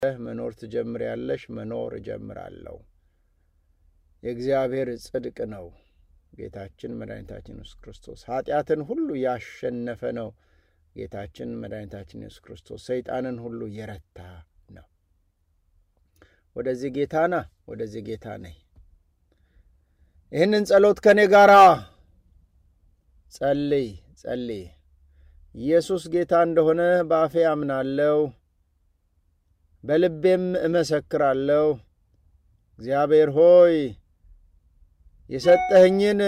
መኖር ትጀምሪያለሽ፣ መኖር እጀምራለሁ። የእግዚአብሔር ጽድቅ ነው። ጌታችን መድኃኒታችን ኢየሱስ ክርስቶስ ኃጢአትን ሁሉ ያሸነፈ ነው። ጌታችን መድኃኒታችን ኢየሱስ ክርስቶስ ሰይጣንን ሁሉ የረታ ነው። ወደዚህ ጌታ ና፣ ወደዚህ ጌታ ነይ። ይህንን ጸሎት ከእኔ ጋር ጸልይ ጸልይ። ኢየሱስ ጌታ እንደሆነ በአፌ አምናለሁ፣ በልቤም እመሰክራለሁ። እግዚአብሔር ሆይ የሰጠኸኝን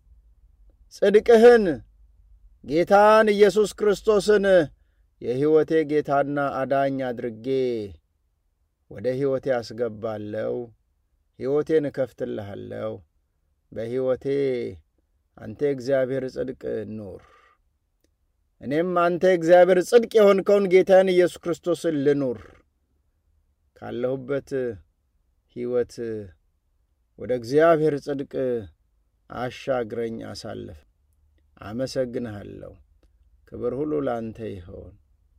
ጽድቅህን ጌታን ኢየሱስ ክርስቶስን የሕይወቴ ጌታና አዳኝ አድርጌ ወደ ሕይወቴ አስገባለሁ። ሕይወቴን እከፍትልሃለሁ። በሕይወቴ አንተ የእግዚአብሔር ጽድቅ ኑር። እኔም አንተ የእግዚአብሔር ጽድቅ የሆንከውን ጌታን ኢየሱስ ክርስቶስን ልኑር። ካለሁበት ሕይወት ወደ እግዚአብሔር ጽድቅ አሻግረኝ፣ አሳልፍ። አመሰግንሃለሁ። ክብር ሁሉ ለአንተ ይሆን።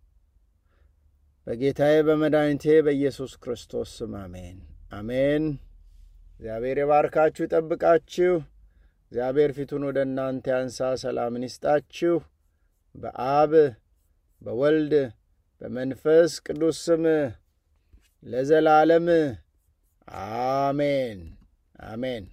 በጌታዬ በመድኃኒቴ በኢየሱስ ክርስቶስ ስም አሜን፣ አሜን። እግዚአብሔር የባርካችሁ ይጠብቃችሁ። እግዚአብሔር ፊቱን ወደ እናንተ ያንሳ፣ ሰላምን ይስጣችሁ። በአብ በወልድ በመንፈስ ቅዱስ ስም ለዘላለም አሜን አሜን።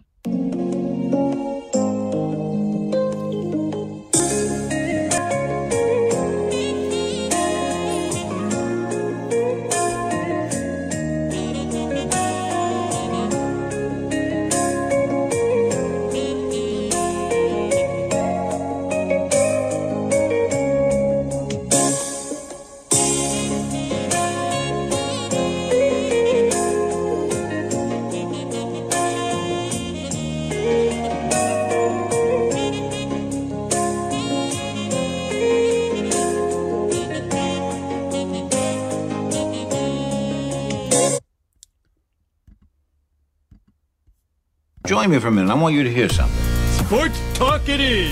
Join me for a minute. I want you to hear something. Sports Talk it is.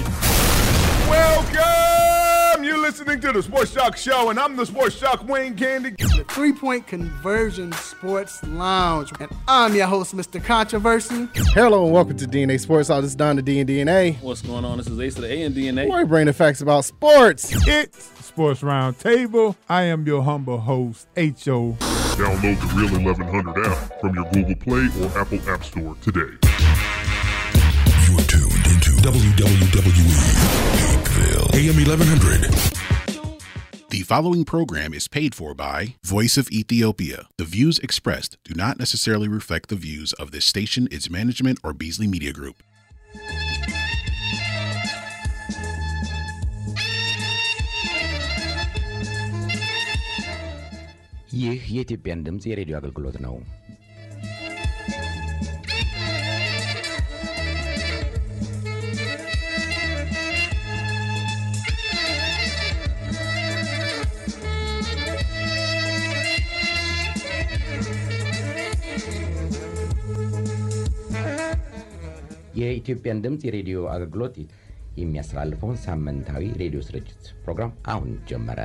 Welcome! You're listening to the Sports Shock Show, and I'm the Sports Shock Wayne Candy. the Three Point Conversion Sports Lounge. And I'm your host, Mr. Controversy. Hello and welcome to DNA Sports. All this is Don the D and DNA. What's going on? This is Ace of the A and DNA. Where we bring the facts about sports. It's Sports Roundtable. I am your humble host, H.O. Download the Real 1100 app from your Google Play or Apple App Store today. You are tuned into WWE Peakville, AM 1100. The following program is paid for by Voice of Ethiopia. The views expressed do not necessarily reflect the views of this station, its management, or Beasley Media Group. ይህ የኢትዮጵያን ድምፅ የሬዲዮ አገልግሎት ነው። የኢትዮጵያን ድምፅ የሬዲዮ አገልግሎት የሚያስተላልፈውን ሳምንታዊ ሬዲዮ ስርጭት ፕሮግራም አሁን ጀመረ።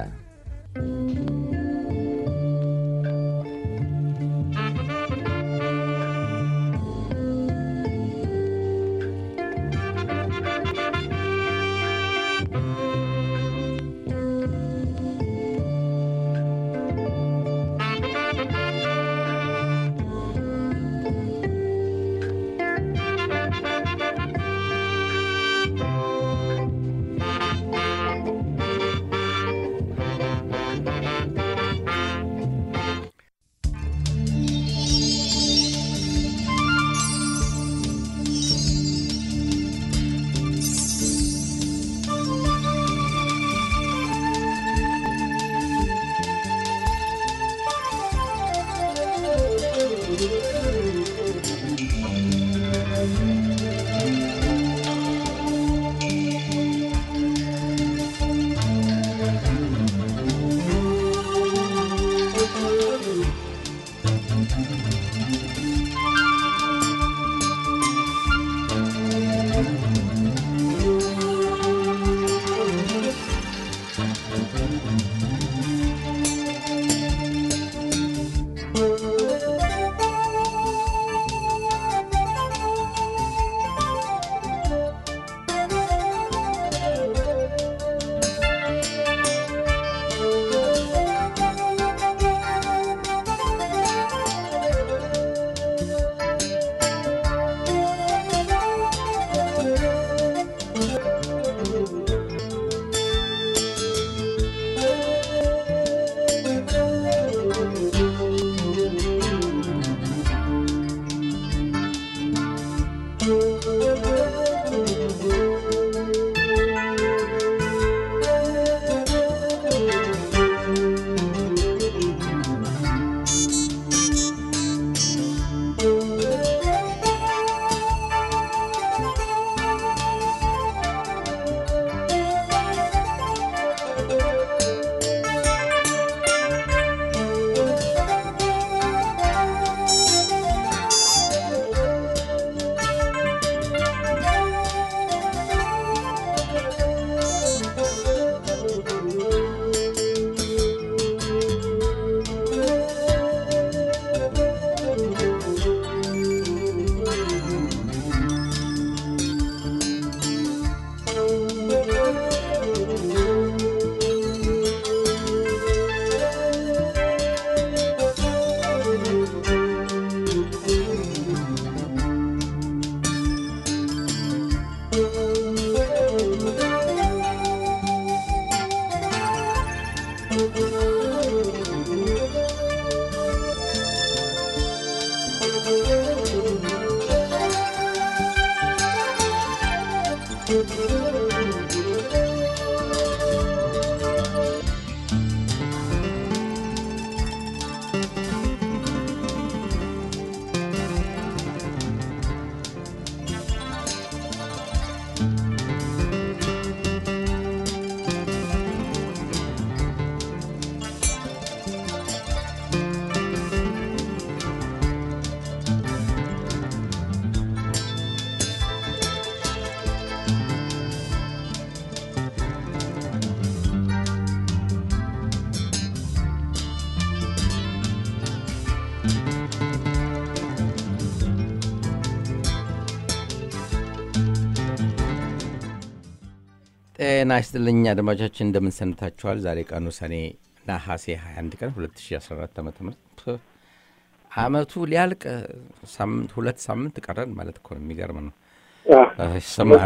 ጤና ይስጥልኝ አድማጮቻችን፣ እንደምን ሰንብታችኋል? ዛሬ ቀኑ ሰኔ ነሐሴ 21 ቀን 2014 ዓ ም አመቱ ሊያልቅ ሳምንት ሁለት ሳምንት ቀረን ማለት እኮ ነው። የሚገርም ነው። ይሰማሃል?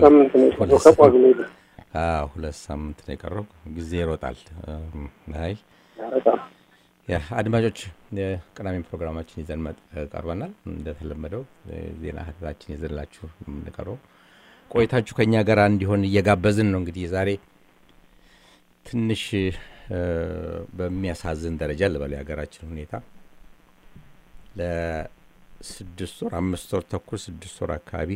አዎ፣ ሁለት ሳምንት ነው የቀረው። ጊዜ ይሮጣል። አይ ያ አድማጮች የቅዳሜ ፕሮግራማችን ይዘን መጥ- ቀርበናል። እንደተለመደው ዜና ህትታችን ይዘንላችሁ የምንቀርበው ቆይታችሁ ከኛ ጋር እንዲሆን እየጋበዝን ነው። እንግዲህ ዛሬ ትንሽ እ፣ በሚያሳዝን ደረጃ ልበል የሀገራችን ሁኔታ ለስድስት ወር አምስት ወር ተኩል ስድስት ወር አካባቢ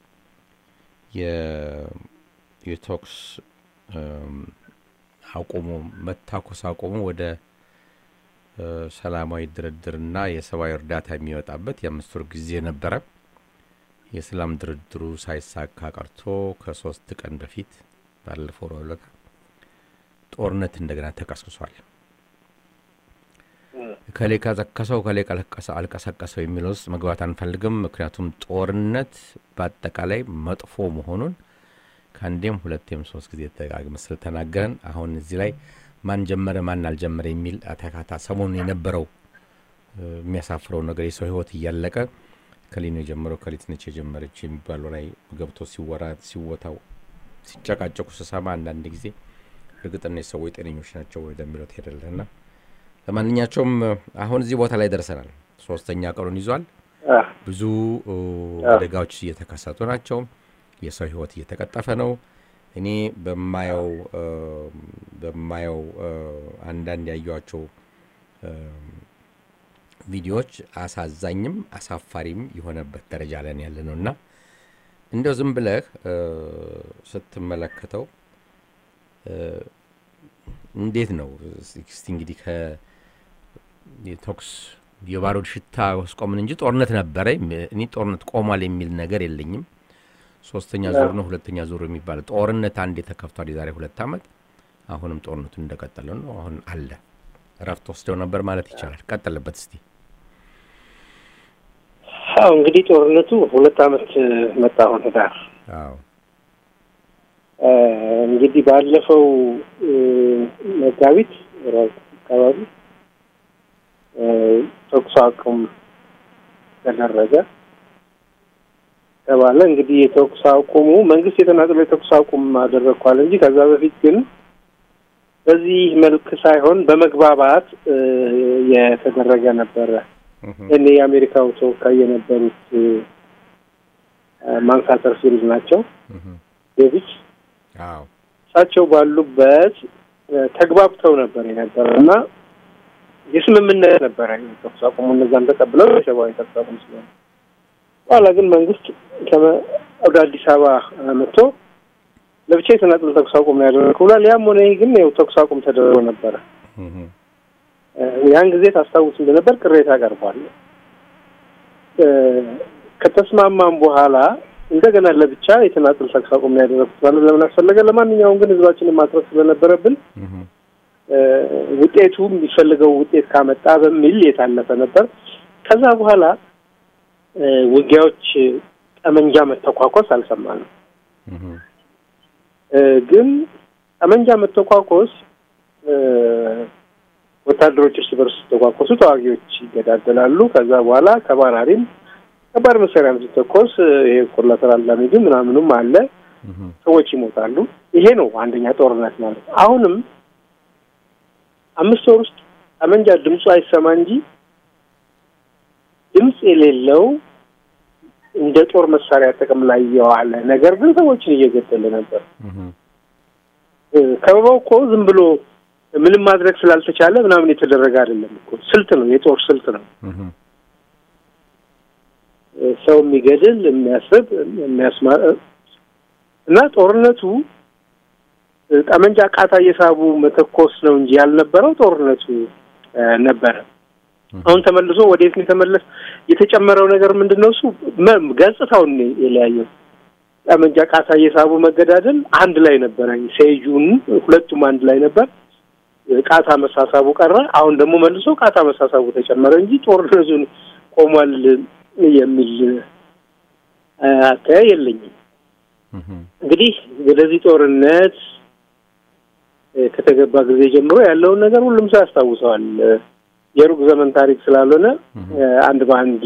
የ- የተኩስ እም፣ አቁሙ መታኮስ አቁሙ ወደ እ፣ ሰላማዊ ድርድርና የሰብአዊ እርዳታ የሚወጣበት የአምስት ወር ጊዜ ነበረ። የሰላም ድርድሩ ሳይሳካ ቀርቶ ከሶስት ቀን በፊት ባለፈው ረቡዕ ዕለት ጦርነት እንደገና ተቀስቅሷል። ከሌ ቀሰቀሰው ከሌ ቀለቀሰ- አልቀሰቀሰው የሚለው ውስጥ መግባት አንፈልግም። ምክንያቱም ጦርነት በአጠቃላይ መጥፎ መሆኑን ከአንዴም ሁለቴም ሶስት ጊዜ ተጋግመ ስለተናገረን አሁን እዚህ ላይ ማን ጀመረ ማን አልጀመረ የሚል አተካታ ሰሞኑን የነበረው እ፣ የሚያሳፍረው ነገር የሰው ሕይወት እያለቀ ከሊኖ የጀመረው ከሊት ነች የጀመረች የሚባለው ላይ ገብቶ ሲወራ ሲወታው ሲጨቃጨቁ ስሰማ አንዳንድ ጊዜ እርግጥ እነዚህ ሰዎች ጤነኞች ናቸው ወደሚለው ትሄዳለህና ለማንኛቸውም አሁን እዚህ ቦታ ላይ ደርሰናል። ሶስተኛ ቀኑን ይዟል። ብዙ እ፣ አደጋዎች እየተከሰቱ ናቸው። የሰው ህይወት እየተቀጠፈ ነው። እኔ በማየው እ፣ በማየው እ፣ አንዳንድ ያዩዋቸው እ፣ ቪዲዮዎች አሳዛኝም አሳፋሪም የሆነበት ደረጃ ላይ ያለ ነው እና እንደው ዝም ብለህ እ፣ ስትመለከተው እ፣ እንዴት ነው እስቲ እንግዲህ ከ የተኩስ የባሩድ ሽታ ወስቆምን እንጂ ጦርነት ነበረ። እኔ ጦርነት ቆሟል የሚል ነገር የለኝም። ሶስተኛ ዙር ነው ሁለተኛ ዙር የሚባል ጦርነት አንድ የተከፍቷል የዛሬ ሁለት ዓመት። አሁንም ጦርነቱ እንደቀጠለ ነው። አሁን አለ እረፍት ወስደው ነበር ማለት ይቻላል። ቀጠለበት እስቲ አዎ እንግዲህ ጦርነቱ ሁለት ዓመት መጣ አሁን ህዳር አዎ እ፣ እንግዲህ ባለፈው እ፣ መጋቢት ራሱ አካባቢ እ፣ ተኩስ አቁም ተደረገ ተባለ። እንግዲህ የተኩስ አቁሙ መንግስት የተናጠለ የተኩስ አቁም አደረግኳል እንጂ ከዛ በፊት ግን በዚህ መልክ ሳይሆን በመግባባት እ፣ የተደረገ ነበረ። እኔ የአሜሪካው ተወካይ የነበሩት እ፣ ማንሳተር ፊልድ ናቸው ዴቪድ አዎ እሳቸው ባሉበት እ፣ ተግባብተው ነበር የነበረው እና የስምምነት ነበረ ተኩስ አቁሙ እነዛም ተቀብለው የሰብአዊ ተኩስ አቁም ስለሆነ በኋላ ግን መንግስት ከመ- ወደ አዲስ አበባ እ፣ መጥቶ ለብቻ የተናጠል ተኩስ አቁም ነው ያደረገው ብሏል። ያም ሆነ ይህ ግን ያው ተኩስ አቁም ተደርጎ ነበረ። እ፣ ያን ጊዜ ታስታውስ እንደነበር ቅሬታ ቀርቧል። እ፣ ከተስማማም በኋላ እንደገና ለብቻ የተናጠል ተኩስ አቁም ነው ያደረጉት ማለት ለምን አስፈለገ? ለማንኛውም ግን ህዝባችንን ማትረፍ ስለነበረብን እ፣ ውጤቱ የሚፈልገው ውጤት ካመጣ በሚል የታለፈ ነበር። ከዛ በኋላ እ፣ ውጊያዎች ጠመንጃ መተኳኮስ አልሰማንም። እ፣ ግን ጠመንጃ መተኳኮስ እ፣ ወታደሮች እርስ በርስ ሲተኳኮሱ ተዋጊዎች ይገዳደላሉ። ከዛ በኋላ ከባራሪም ከባድ መሳሪያም ሲተኮስ እ፣ ይሄ ኮላተራል ዳሜጅ ምናምኑም አለ። ሰዎች ይሞታሉ። ይሄ ነው አንደኛ ጦርነት ማለት። አሁንም አምስት ወር ውስጥ ጠመንጃ ድምፁ አይሰማ እንጂ ድምፅ የሌለው እንደ ጦር መሳሪያ ጥቅም ላይ የዋለ ነገር ግን ሰዎችን እየገደለ ነበር። እ፣ ከበባው እኮ ዝም ብሎ ምንም ማድረግ ስላልተቻለ ምናምን የተደረገ አይደለም እኮ ስልት ነው፣ የጦር ስልት ነው። እ፣ ሰው የሚገድል የሚያስብ የሚያስማ እና ጦርነቱ እ፣ ጠመንጃ ቃታ እየሳቡ መተኮስ ነው እንጂ ያልነበረው ጦርነቱ እ፣ ነበረ። አሁን ተመልሶ ወዴት ነው የተመለስ? የተጨመረው ነገር ምንድን ነው? እሱ መ- ገጽታውን ነው የለያየው። ጠመንጃ ቃታ እየሳቡ መገዳደል አንድ ላይ ነበረ። ሴጁን ሁለቱም አንድ ላይ ነበር። ቃታ መሳሳቡ ቀረ። አሁን ደግሞ መልሶ ቃታ መሳሳቡ ተጨመረ እንጂ ጦርነቱን ቆሟል የሚል አተያይ የለኝም። እንግዲህ ወደዚህ ጦርነት ከተገባ ጊዜ ጀምሮ ያለውን ነገር ሁሉም ሰው ያስታውሰዋል። የሩቅ ዘመን ታሪክ ስላልሆነ አንድ በአንድ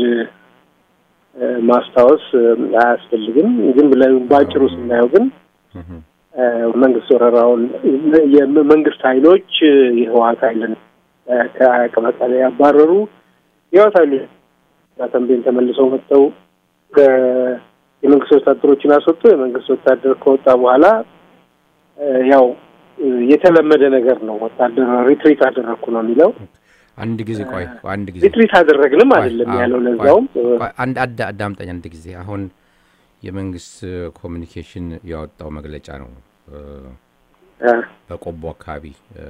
ማስታወስ አያስፈልግም። ግን ብለን በአጭሩ ስናየው ግን መንግስት ወረራውን የመንግስት ኃይሎች የህወሓት ኃይልን ከመቀሌ ያባረሩ የህወሓት ኃይሎች ተንቤን ተመልሰው መጥተው የመንግስት ወታደሮችን አስወጡ። የመንግስት ወታደር ከወጣ በኋላ ያው የተለመደ ነገር ነው። ወታደር ሪትሪት አደረግኩ ነው የሚለው። አንድ ጊዜ ቆይ፣ አንድ ጊዜ ሪትሪት አደረግንም አይደለም ያለው። ለዛውም አንድ አዳምጠኝ አንድ ጊዜ አሁን የመንግስት ኮሚኒኬሽን ያወጣው መግለጫ ነው። በቆቦ አካባቢ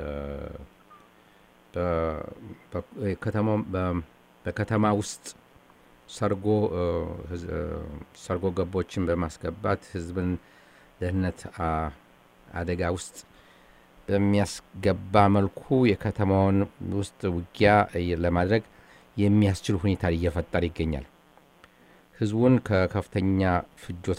በከተማ ውስጥ ሰርጎ ሰርጎ ገቦችን በማስገባት ህዝብን ደህንነት አደጋ ውስጥ በሚያስገባ መልኩ የከተማውን ውስጥ ውጊያ ለማድረግ የሚያስችል ሁኔታ እየፈጠረ ይገኛል። ህዝቡን ከከፍተኛ ፍጆት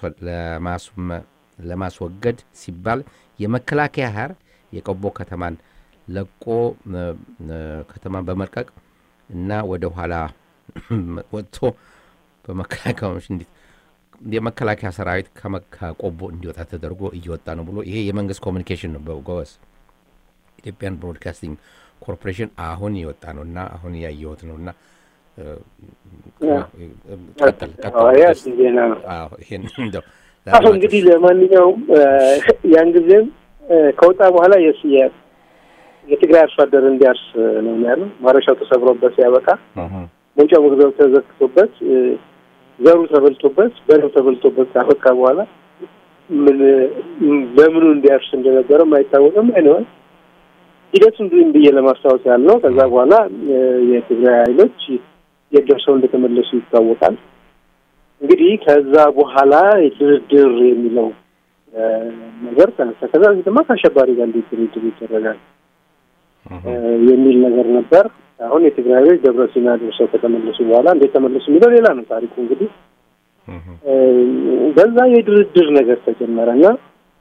ለማስወገድ ሲባል የመከላከያ ሀር የቆቦ ከተማን ለቆ ከተማን በመልቀቅ እና ወደ ኋላ ወጥቶ በመከላከያዎች እንዴት የመከላከያ ሰራዊት ከቆቦ እንዲወጣ ተደርጎ እየወጣ ነው ብሎ ይሄ የመንግስት ኮሚኒኬሽን ነው። በጎበስ ኢትዮጵያን ብሮድካስቲንግ ኮርፖሬሽን አሁን የወጣ ነው እና አሁን ያየሁት ነው እና ቀጥል አሁን እንግዲህ ለማንኛውም ያን ጊዜም ከወጣ በኋላ የትግራይ አርሶ አደር እንዲያርስ ነው ያለው። ማረሻው ተሰብሮበት ሲያበቃ መውጫው መግቢያው ተዘግቶበት ዘሩ ተበልቶበት በሬው ተበልቶበት ካበቃ በኋላ ምን ለምኑ እንዲያርስ እንደነበረም አይታወቅም። አይነዋል ሂደቱን ግን ብዬ ለማስታወስ ያህል ነው። ከዛ በኋላ የትግራይ ኃይሎች የት ደርሰው እንደተመለሱ ይታወቃል። እንግዲህ ከዛ በኋላ ድርድር የሚለው ነገር ተነሳ። ከዛ በፊት ድማ ከአሸባሪ ጋር እንዴት ድርድር ይደረጋል የሚል ነገር ነበር። አሁን የትግራይ ኃይሎች ደብረ ሲና ደርሰው ከተመለሱ በኋላ እንዴት ተመለሱ የሚለው ሌላ ነው ታሪኩ። እንግዲህ በዛ የድርድር ነገር ተጀመረ እና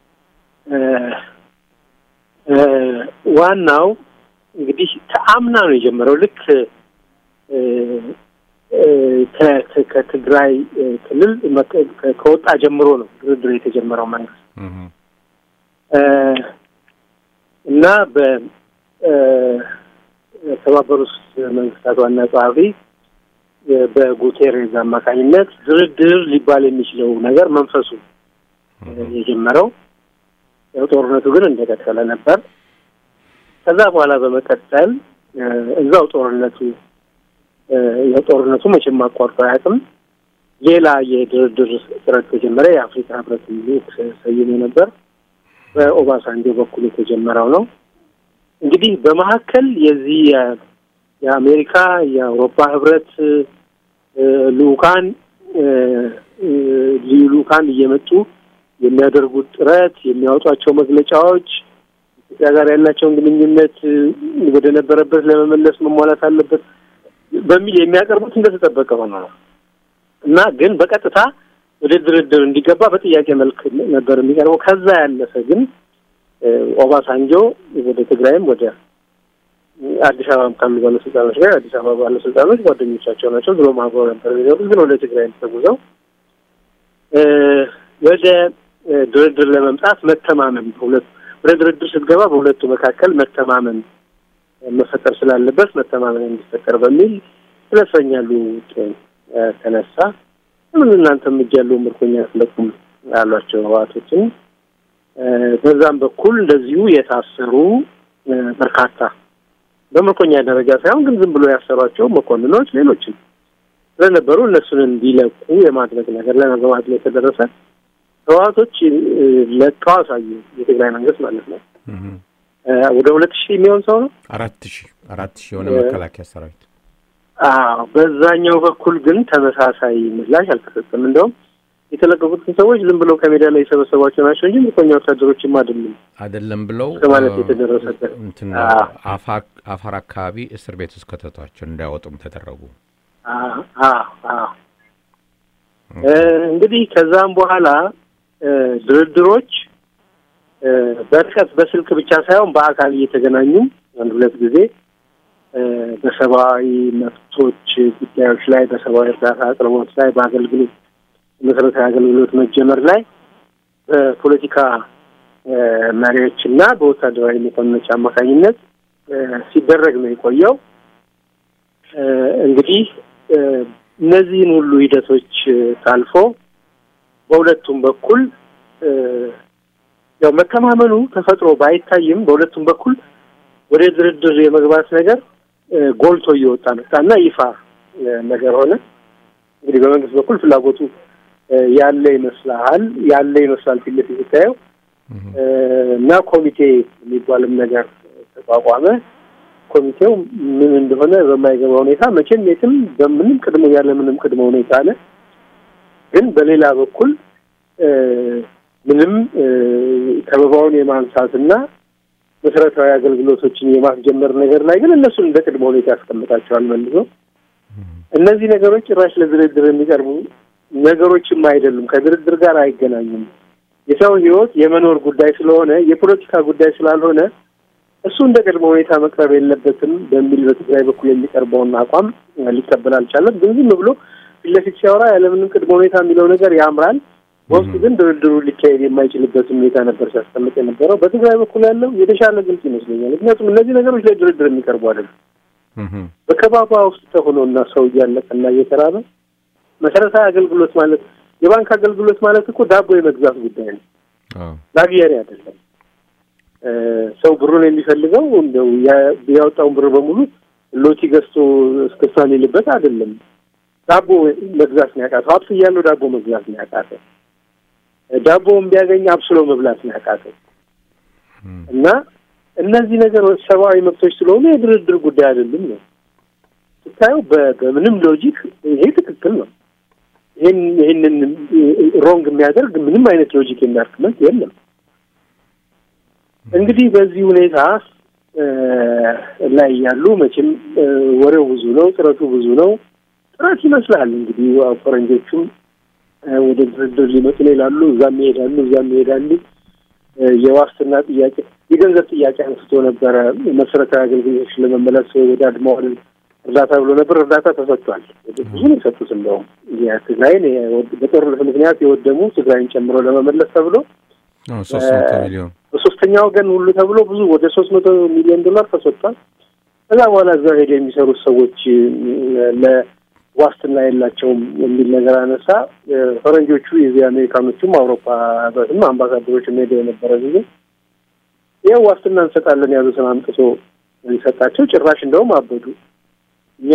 ዋናው እንግዲህ ከአምና ነው የጀመረው። ልክ ከትግራይ ክልል ከወጣ ጀምሮ ነው ድርድር የተጀመረው መንግስት እና በተባበሩት መንግስታት ዋና ጸሐፊ በጉቴሬዝ አማካኝነት ድርድር ሊባል የሚችለው ነገር መንፈሱ የጀመረው ያው ጦርነቱ ግን እንደቀጠለ ነበር። ከዛ በኋላ በመቀጠል እዛው ጦርነቱ ያው ጦርነቱ መቼም አቋርጦ አያውቅም። ሌላ የድርድር ጥረት ተጀመረ። የአፍሪካ ህብረት ሰይሞ ነበር። በኦባሳንጆ በኩል የተጀመረው ነው። እንግዲህ በመካከል የዚህ የአሜሪካ የአውሮፓ ህብረት ልኡካን ልዩ ልኡካን እየመጡ የሚያደርጉት ጥረት የሚያወጧቸው መግለጫዎች ኢትዮጵያ ጋር ያላቸውን ግንኙነት ወደ ነበረበት ለመመለስ መሟላት አለበት በሚል የሚያቀርቡት እንደተጠበቀ ሆነ ነው እና ግን በቀጥታ ወደ ድርድር እንዲገባ በጥያቄ መልክ ነበር የሚቀርበው። ከዛ ያለፈ ግን ኦባሳንጆ ወደ ትግራይም ወደ አዲስ አበባ ካሉ ባለስልጣኖች ጋር አዲስ አበባ ባለስልጣኖች ጓደኞቻቸው ናቸው። ድሮ አብረው ነበር የሚኖሩት። ግን ወደ ትግራይ ተጉዘው ወደ ድርድር ለመምጣት መተማመን በሁለት ወደ ድርድር ስትገባ በሁለቱ መካከል መተማመን መፈጠር ስላለበት መተማመን እንዲፈጠር በሚል ስለ እስረኛ ልውውጥ ተነሳ። ምን እናንተም እጅ ያለው ምርኮኛ አትለቁም ያሏቸው ህወሓቶችን በዛም በኩል እንደዚሁ የታሰሩ በርካታ በምርኮኛ ደረጃ ሳይሆን ግን ዝም ብሎ ያሰሯቸው መኮንኖች ሌሎችም ስለነበሩ እነሱን እንዲለቁ የማድረግ ነገር ለመግባት ላይ የተደረሰ ህወሓቶች ለቀው አሳዩ። የትግራይ መንግስት ማለት ነው። ወደ ሁለት ሺህ የሚሆን ሰው ነው። አራት ሺህ አራት ሺህ የሆነ መከላከያ ሰራዊት። አዎ፣ በዛኛው በኩል ግን ተመሳሳይ ምላሽ አልተሰጠም። እንደውም የተለቀቁትን ሰዎች ዝም ብለው ከሜዳ ላይ የሰበሰቧቸው ናቸው እንጂ ምርኮኛ ወታደሮችም አይደሉም አይደለም ብለው ከማለት እ፣ የተደረሰበት እንትን አዎ። አፋር አፋር አካባቢ እስር ቤት ውስጥ ከተቷቸው እንዳይወጡም ተደረጉ። አዎ፣ አዎ፣ አዎ። እ፣ እንግዲህ ከዛም በኋላ እ፣ ድርድሮች እ፣ በርቀት በስልክ ብቻ ሳይሆን በአካል እየተገናኙ አንድ ሁለት ጊዜ እ፣ በሰብአዊ መብቶች ጉዳዮች ላይ በሰብአዊ እርዳታ አቅርቦት ላይ በአገልግሎት መሰረታዊ አገልግሎት መጀመር ላይ በፖለቲካ እ፣ መሪዎች እና በወታደራዊ መኮንኖች አማካኝነት እ፣ ሲደረግ ነው የቆየው። እ፣ እንግዲህ እ፣ እነዚህን ሁሉ ሂደቶች እ፣ ታልፎ በሁለቱም በኩል እ፣ ያው መተማመኑ ተፈጥሮ ባይታይም በሁለቱም በኩል ወደ ድርድር የመግባት ነገር እ፣ ጎልቶ እየወጣ መጣና ይፋ እ፣ ነገር ሆነ። እንግዲህ በመንግስት በኩል ፍላጎቱ እ፣ ያለ ይመስላል ያለ ይመስላል ፊት ለፊት ስታየው እ፣ እና ኮሚቴ የሚባልም ነገር ተቋቋመ። ኮሚቴው ምን እንደሆነ በማይገባ ሁኔታ መቼም የትም በምንም ቅድመ ያለ ምንም ቅድመ ሁኔታ አለ። ግን በሌላ በኩል እ፣ ምንም እ፣ ከበባውን የማንሳትና መሰረታዊ አገልግሎቶችን የማስጀመር ነገር ላይ ግን እነሱን እንደ ቅድመ ሁኔታ ያስቀምጣቸዋል መልሶ። እነዚህ ነገሮች ጭራሽ ለድርድር የሚቀርቡ ነገሮችም አይደሉም፣ ከድርድር ጋር አይገናኙም። የሰው ሕይወት የመኖር ጉዳይ ስለሆነ የፖለቲካ ጉዳይ ስላልሆነ እሱ እንደ ቅድመ ሁኔታ መቅረብ የለበትም በሚል በትግራይ በኩል የሚቀርበውን አቋም ሊቀበል አልቻለም። ግን ዝም ብሎ ፊት ለፊት ሲያወራ ያለምንም ቅድመ ሁኔታ የሚለው ነገር ያምራል። በውስጡ ግን ድርድሩ ሊካሄድ የማይችልበትን ሁኔታ ነበር ሲያስቀምጥ የነበረው። በትግራይ በኩል ያለው የተሻለ ግልጽ ይመስለኛል። ምክንያቱም እነዚህ ነገሮች ለድርድር የሚቀርቡ አይደለም። በከባባ ውስጥ ተሆኖና ሰው እያለቀና እየተራበ መሰረታዊ አገልግሎት ማለት የባንክ አገልግሎት ማለት እኮ ዳቦ የመግዛት ጉዳይ ነው። ላግየሪ አይደለም። እ፣ ሰው ብሩን የሚፈልገው እንደው ያ- ያወጣውን ብር በሙሉ ሎቲ ገዝቶ እስክስታ ሊልበት አይደለም። ዳቦ መግዛት ነው ያቃተው። ሀብት እያለው ዳቦ መግዛት ነው ያቃተው። ዳቦውን ቢያገኝ አብስሎ መብላት ነው ያቃተው። እና እነዚህ ነገሮች ሰብአዊ መብቶች ስለሆኑ የድርድር ጉዳይ አይደለም ነው ስታየው። በ- በምንም ሎጂክ ይሄ ትክክል ነው። ይህን ይህንን ሮንግ የሚያደርግ ምንም አይነት ሎጂክ የሚያርክመንት የለም። እንግዲህ በዚህ ሁኔታ እ፣ ላይ ያሉ መቼም እ፣ ወሬው ብዙ ነው፣ ጥረቱ ብዙ ነው። ጥረት ይመስላል እንግዲህ ያው ፈረንጆቹም እ፣ ወደ ድርድር ሊመጡ ነው ይላሉ። እዛም ይሄዳሉ፣ እዛም ይሄዳሉ። እ፣ የዋስትና ጥያቄ፣ የገንዘብ ጥያቄ አንስቶ ነበረ። መሰረታዊ አገልግሎቶችን ለመመለስ ወደ አድማዋል እርዳታ ብሎ ነበር። እርዳታ ተሰጥቷል። ብዙ ነው የሰጡት። እንደውም የትግራይን የወድ- በጦርነት ምክንያት የወደሙ ትግራይን ጨምሮ ለመመለስ ተብሎ ሶስት መቶ ሚሊዮን በሶስተኛ ወገን ሁሉ ተብሎ ብዙ ወደ ሶስት መቶ ሚሊዮን ዶላር ተሰጥቷል። ከዛ በኋላ እዛ ሄደ የሚሰሩት ሰዎች እ፣ ለዋስትና የላቸውም የሚል ነገር አነሳ። እ፣ ፈረንጆቹ የዚህ አሜሪካኖቹም አውሮፓ ህብረትም አምባሳደሮች ሄደው የነበረ ጊዜ ይኸው ዋስትና እንሰጣለን ያሉትን አምጥቶ ሰጣቸው። ጭራሽ እንደውም አበዱ። እኛ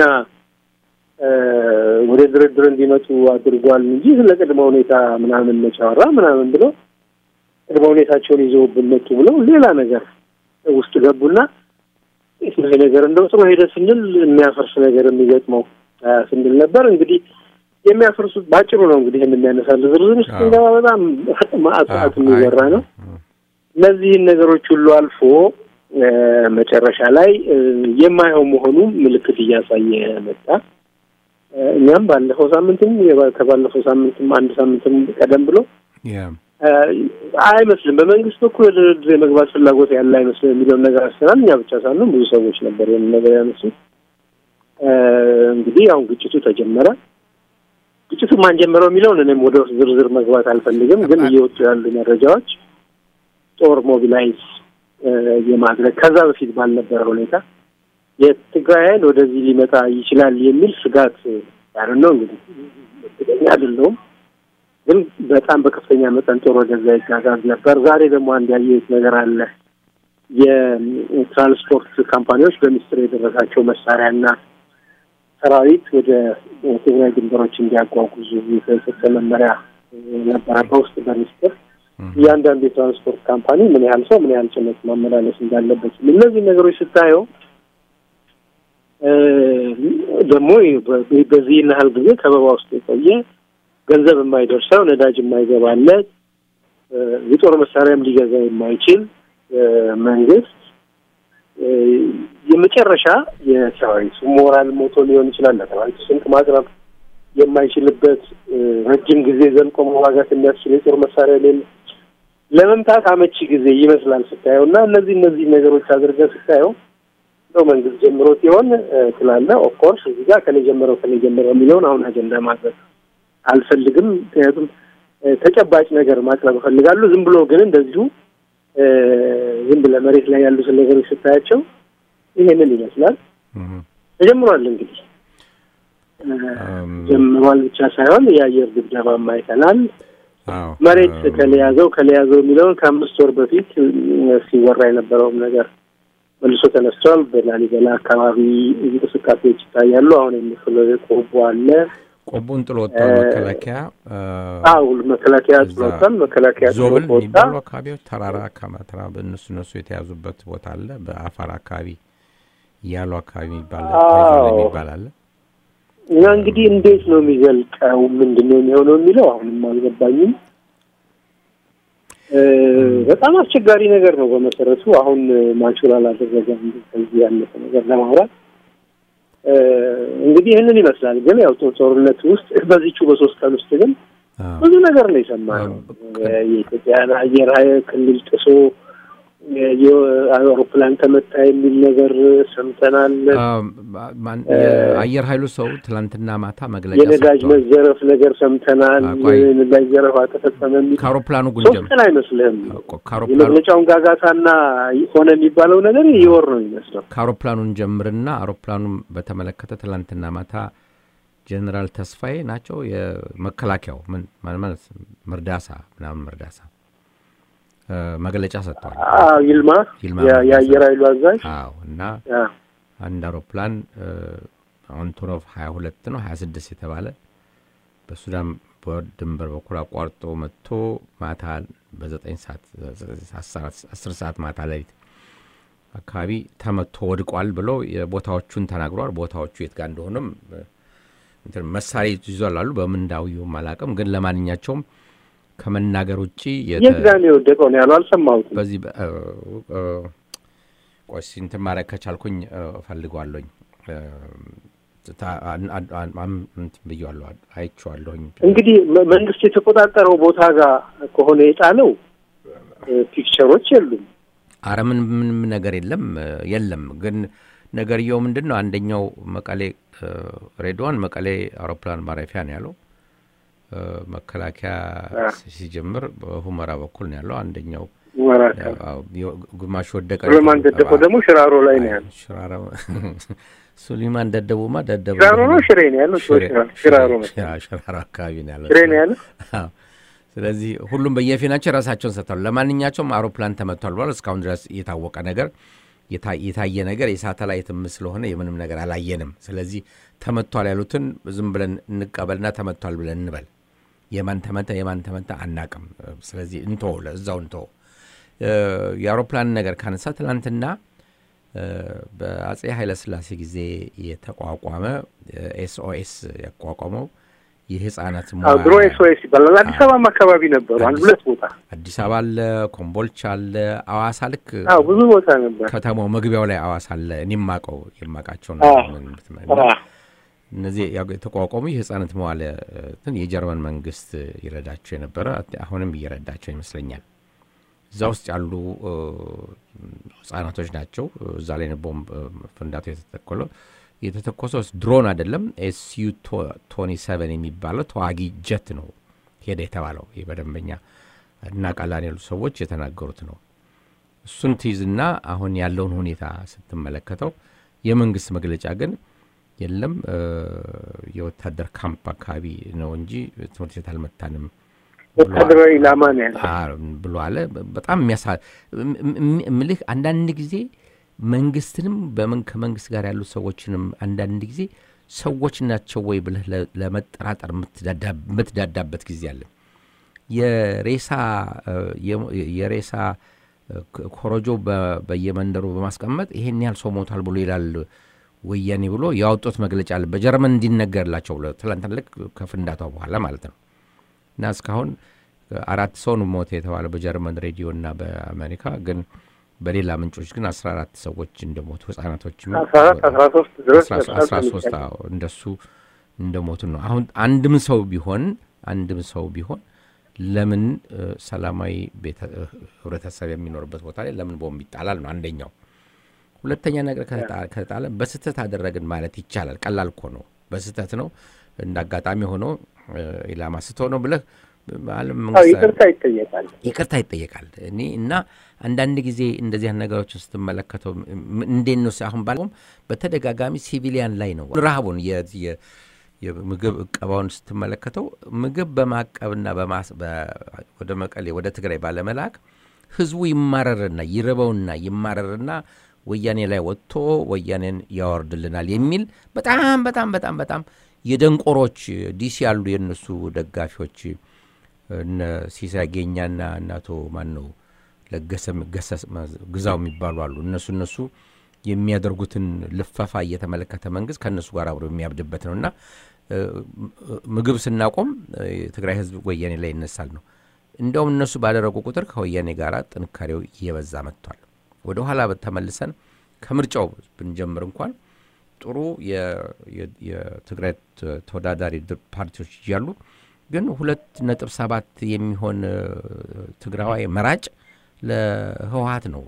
እ፣ ወደ ድርድር እንዲመጡ አድርጓል እንጂ ስለ ቅድመ ሁኔታ ምናምን መች አወራ ምናምን ብሎ ቅድመ ሁኔታቸውን ይዘውብን መጡ ብለው ሌላ ነገር ውስጥ ገቡና ይህ ነገር እንደው ጥሩ ሄደ ስንል የሚያፈርስ ነገር የሚገጥመው አ፣ ስንል ነበር። እንግዲህ የሚያፈርሱት ባጭሩ ነው እንግዲህ ይህን የሚያነሳል ዝርዝር ውስጥ ስንገባ በጣም ማዕት ሰዓት የሚወራ ነው። እነዚህን ነገሮች ሁሉ አልፎ እ፣ መጨረሻ ላይ እ፣ የማየው መሆኑ ምልክት እያሳየ መጣ። እ፣ እኛም ባለፈው ሳምንትም የባ- ከባለፈው ሳምንትም አንድ ሳምንትም ቀደም ብሎ እ፣ አይመስልም በመንግስት በኩል ወደ ድርድር የመግባት ፍላጎት ያለ አይመስልም የሚለውን ነገር አስናል። እኛ ብቻ ሳንሆን ብዙ ሰዎች ነበር ይህን ነገር ያነሱት። እ፣ እንግዲህ አሁን ግጭቱ ተጀመረ። ግጭቱ ማን ጀመረው የሚለውን እኔም ወደ ውስጥ ዝርዝር መግባት አልፈልግም። ግን እየወጡ ያሉ መረጃዎች ጦር ሞቢላይዝ እ፣ የማድረግ ከዛ በፊት ባልነበረ ሁኔታ የትግራይ ኃይል ወደዚህ ሊመጣ ይችላል የሚል ስጋት ያለ ነው። እንግዲህ እርግጠኛ አይደለሁም፣ ግን በጣም በከፍተኛ መጠን ጦር ወደዛ ይጋጋዝ ነበር። ዛሬ ደግሞ አንድ ያየሁት ነገር አለ። የትራንስፖርት ካምፓኒዎች በሚስጥር የደረሳቸው መሳሪያና ሰራዊት ወደ ትግራይ ድንበሮች እንዲያጓጉዙ የተሰጠ መመሪያ ነበረ በውስጥ በሚስጥር እያንዳንዱ የትራንስፖርት ካምፓኒ ምን ያህል ሰው ምን ያህል ጭነት ማመላለስ እንዳለበት እነዚህ ነገሮች ስታየው እ፣ ደግሞ በ- በዚህ ያህል ጊዜ ከበባ ውስጥ የቆየ ገንዘብ የማይደርሰው ነዳጅ የማይገባለት የጦር መሳሪያም ሊገዛ የማይችል መንግስት የመጨረሻ የሰራዊቱ ሞራል ሞቶ ሊሆን ይችላል ለሰራዊቱ ስንቅ ማቅረብ የማይችልበት ረጅም ጊዜ ዘልቆ መዋጋት የሚያስችል የጦር መሳሪያ ሌለ ለመምታት አመቺ ጊዜ ይመስላል ስታየው እና እነዚህ እነዚህ ነገሮች አድርገህ ስታየው ነው መንግስት ጀምሮት ይሆን ትላለህ። ኦፍኮርስ እዚህ ጋር ከኔ ጀምረው ከኔ ጀምረው የሚለውን አሁን አጀንዳ ማድረግ አልፈልግም። ምክንያቱም ተጨባጭ ነገር ማቅረብ እፈልጋለሁ። ዝም ብሎ ግን እንደዚሁ ዝም ብለህ መሬት ላይ ያሉትን ነገሮች ስታያቸው ይሄንን ይመስላል። ተጀምሯል እንግዲህ ጀምሯል ብቻ ሳይሆን የአየር ድብደባም አይተናል። መሬት ከለያዘው ከለያዘው የሚለውን ከአምስት ወር በፊት ሲወራ የነበረውም ነገር መልሶ ተነስቷል። በላሊበላ አካባቢ እንቅስቃሴዎች ይታያሉ። አሁን የሚፈለው ቆቦ አለ። ቆቦን ጥሎ ወጥቷል መከላከያ። አዎ መከላከያ ጥሎ ወጥቷል። መከላከያ ጥሎ ዞብል ወጣ። የሚባሉ አካባቢዎች ተራራ ከመተራ በእነሱ እነሱ የተያዙበት ቦታ አለ። በአፋር አካባቢ ያሉ አካባቢ የሚባል አዎ። የሚባል አለ። እና እንግዲህ እንዴት ነው የሚዘልቀው? ምንድን ነው የሚሆነው የሚለው አሁንም አልገባኝም። እ፣ በጣም አስቸጋሪ ነገር ነው በመሰረቱ። አሁን ማቹር አላደረገም ከዚህ ያለፈ ነገር ለማውራት እ፣ እንግዲህ ይህንን ይመስላል። ግን ያው ጦ- ጦርነት ውስጥ በዚቹ በሶስት ቀን ውስጥ ግን ብዙ ነገር ነው የሰማነው። የኢትዮጵያን አየር ኃይል ክልል ጥሶ የአውሮፕላን ተመታ የሚል ነገር ሰምተናል። ማን- የአየር ኃይሉ ሰው ትላንትና ማታ መግለጫ የነዳጅ ሰጥቷል። መዘረፍ ነገር ሰምተናል። ቆይ። የነዳጅ ዘረፋ ተፈጸመ የሚል ከአውሮፕላኑ ሶስት ጉንጀም ቀን አይመስልህም? ከአውሮፕላኑ የመግለጫውን ጋጋታና ሆነ የሚባለው ነገር ይወር ነው የሚመስለው። ከአውሮፕላኑን ጀምርና አውሮፕላኑን በተመለከተ ትላንትና ማታ ጀኔራል ተስፋዬ ናቸው የመከላከያው ምን ማለት ማለት መርዳሳ ምናምን መርዳሳ እ፣ መግለጫ ሰጥተዋል። አዎ ይልማ ይልማ የ- መርዳሳ። የአየር ኃይሉ አዛዥ አዎ እና አዎ። አንድ አውሮፕላን እ፣ አንቶኖቭ ሀያ ሁለት ነው ሀያ ስድስት የተባለ በሱዳን በድንበር በኩል አቋርጦ መጥቶ ማታ በዘጠኝ ሰዓት አስር ሰዓት ማታ ሌሊት አካባቢ ተመቶ ወድቋል ብሎ የቦታዎቹን ተናግሯል። ቦታዎቹ የት ጋር እንደሆነም እ፣ እንትን መሳሪያ ይዟል አሉ። በምን እንዳውየውም አላውቅም። ግን ለማንኛቸውም ከመናገር ውጭ የተ- የት ጋር ነው የወደቀው ነው ያለው? አልሰማሁትም። በዚህ በ- እ፣ እ፣ ቆይ እስኪ እንትን ማድረግ ከቻልኩኝ እ፣ እፈልገዋለሁኝ እ፣ ታ- አን- አን- አን- አም- እንትን ብዬዋለሁ አይቼዋለሁኝ። እንግዲህ መ- መንግስት የተቆጣጠረው ቦታ ጋር ከሆነ የጣለው እ፣ ፒክቸሮች የሉም። አረ ምን ምንም ነገር የለም እ፣ የለም። ግን ነገርየው ምንድን ነው? አንደኛው መቀሌ እ፣ ሬድዋን መቀሌ አውሮፕላን ማረፊያ ነው ያለው። እ፣ መከላከያ ሲ- ሲጀምር በሁመራ በኩል ነው ያለው። አንደኛው ሁመራ አዎ፣ የ- ግማሽ ወደቀ። ሱሌማን ደደቆ ደግሞ ሽራሮ ላይ ነው ያለው። ሽራሮ ሱሊማን ደደቡማ ደደቡ ሽራሮ ነው ሽሬ ነው ያለው? ሽሬ- ሽራሮ ነው ሽራ- ሽራሮ አካባቢ ነው ያለው። ሽሬ ነው ያለው? አዎ። ስለዚህ ሁሉም በየፊናቸው የራሳቸውን ሰጥተዋል። ለማንኛቸውም አውሮፕላን ተመቷል ብሏል። እስካሁን ድረስ የታወቀ ነገር የታ- የታየ ነገር የሳተላይትም ስለሆነ የምንም ነገር አላየንም። ስለዚህ ተመቷል ያሉትን ዝም ብለን እንቀበልና ተመቷል ብለን እንበል። የማን ተመታ የማን ተመታ አናቅም። ስለዚህ እንቶ ለእዛው እንቶ የአውሮፕላን ነገር ካነሳ ትናንትና እ፣ በአጼ ኃይለስላሴ ጊዜ የተቋቋመ ኤስኦኤስ ያቋቋመው የህፃናት አዎ መዋያ- ድሮ ኤስኦኤስ ይባላል። አዲስ አበባም አካባቢ ነበሩ አንድ አዲስ- ሁለት ቦታ። አዲስ አበባ አለ፣ ኮምቦልቻ አለ፣ አዋሳ ልክ አዎ ብዙ ቦታ ነበር። ከተማው መግቢያው ላይ አዋሳ አለ። እኔ የማውቀው የማውቃቸው አዎ። ነው። እነዚህ ያው የተቋቋሙ የህፃናት መዋለ እንትን የጀርመን መንግስት ይረዳቸው የነበረ አሁንም እየረዳቸው ይመስለኛል። እዛ ውስጥ ያሉ እ፣ ህጻናቶች ናቸው። እዛ ላይ ነው ቦምብ እ፣ ፍንዳታው የተተኮለው የተተኮሰው ድሮን አይደለም። ኤስዩ ቶኒ ሰቨን የሚባለው ተዋጊ ጀት ነው ሄደ የተባለው ይህ በደንበኛ እና ቃላን ያሉ ሰዎች የተናገሩት ነው። እሱን ትይዝና አሁን ያለውን ሁኔታ ስትመለከተው የመንግስት መግለጫ ግን የለም እ፣ የወታደር ካምፕ አካባቢ ነው እንጂ ትምህርት ቤት አልመታንም ወታደራዊ ኢላማ ነው ያለው። አ- ብሎ አለ። በጣም የሚያሳ እም- እም- እምልህ አንዳንድ ጊዜ መንግስትንም በመን ከመንግስት ጋር ያሉ ሰዎችንም አንዳንድ ጊዜ ሰዎች ናቸው ወይ ብለህ ለ- ለመጠራጠር የምትዳዳ- የምትዳዳበት ጊዜ አለ። የሬሳ እ፣ የሞ- የሬሳ እ፣ ኮ- ኮረጆ በ- በየመንደሩ በማስቀመጥ ይሄን ያህል ሰው ሞቷል ብሎ ይላል ወያኔ ብሎ ያወጡት መግለጫ አለ። በጀርመን እንዲነገርላቸው ብሎ ትላንትና ልክ ከፍንዳታው በኋላ ማለት ነው። እና እስካሁን አራት ሰው ነው ሞተ የተባለው በጀርመን ሬዲዮ እና በአሜሪካ ግን በሌላ ምንጮች ግን አስራ አራት ሰዎች እንደሞቱ ህጻናቶች አስራ አራት አስራ ሶስት ድረስ አስራ ሶስት እንደሱ እንደሞቱ ነው። አሁን አንድም ሰው ቢሆን አንድም ሰው ቢሆን ለምን ሰላማዊ ህብረተሰብ የሚኖርበት ቦታ ላይ ለምን ቦምብ ይጣላል ነው አንደኛው። ሁለተኛ ነገር ከተጣለ በስህተት አደረግን ማለት ይቻላል። ቀላል እኮ ነው። በስህተት ነው እንደ አጋጣሚ ሆኖ ኢላማ ስቶ ነው ብለህ ይቅርታ ይጠየቃል። ይቅርታ ይጠየቃል። እኔ እና አንዳንድ ጊዜ እንደዚህ ነገሮችን ስትመለከተው እንዴት ነው አሁን ባለውም በተደጋጋሚ ሲቪሊያን ላይ ነው ረሃቡን የምግብ እቀባውን ስትመለከተው ምግብ በማቀብና ወደ መቀሌ ወደ ትግራይ ባለመላክ ህዝቡ ይማረርና ይርበውና ይማረርና ወያኔ ላይ ወጥቶ ወያኔን ያወርድልናል የሚል በጣም በጣም በጣም በጣም የደንቆሮች ዲሲ ያሉ የእነሱ ደጋፊዎች እነ ሲሳይ ጌኛና እናቶ ማን ነው ለገሰ ግዛው የሚባሉ አሉ። እነሱ እነሱ የሚያደርጉትን ልፈፋ እየተመለከተ መንግስት ከእነሱ ጋር አብሮ የሚያብድበት ነው እና ምግብ ስናቆም የትግራይ ህዝብ ወያኔ ላይ ይነሳል ነው። እንዲያውም እነሱ ባደረጉ ቁጥር ከወያኔ ጋር ጥንካሬው እየበዛ መጥቷል። ወደ ኋላ ተመልሰን ከምርጫው ብንጀምር እንኳን ጥሩ የትግራይ ተወዳዳሪ ፓርቲዎች እያሉ ግን ሁለት ነጥብ ሰባት የሚሆን ትግራዋይ መራጭ ለህወሀት ነው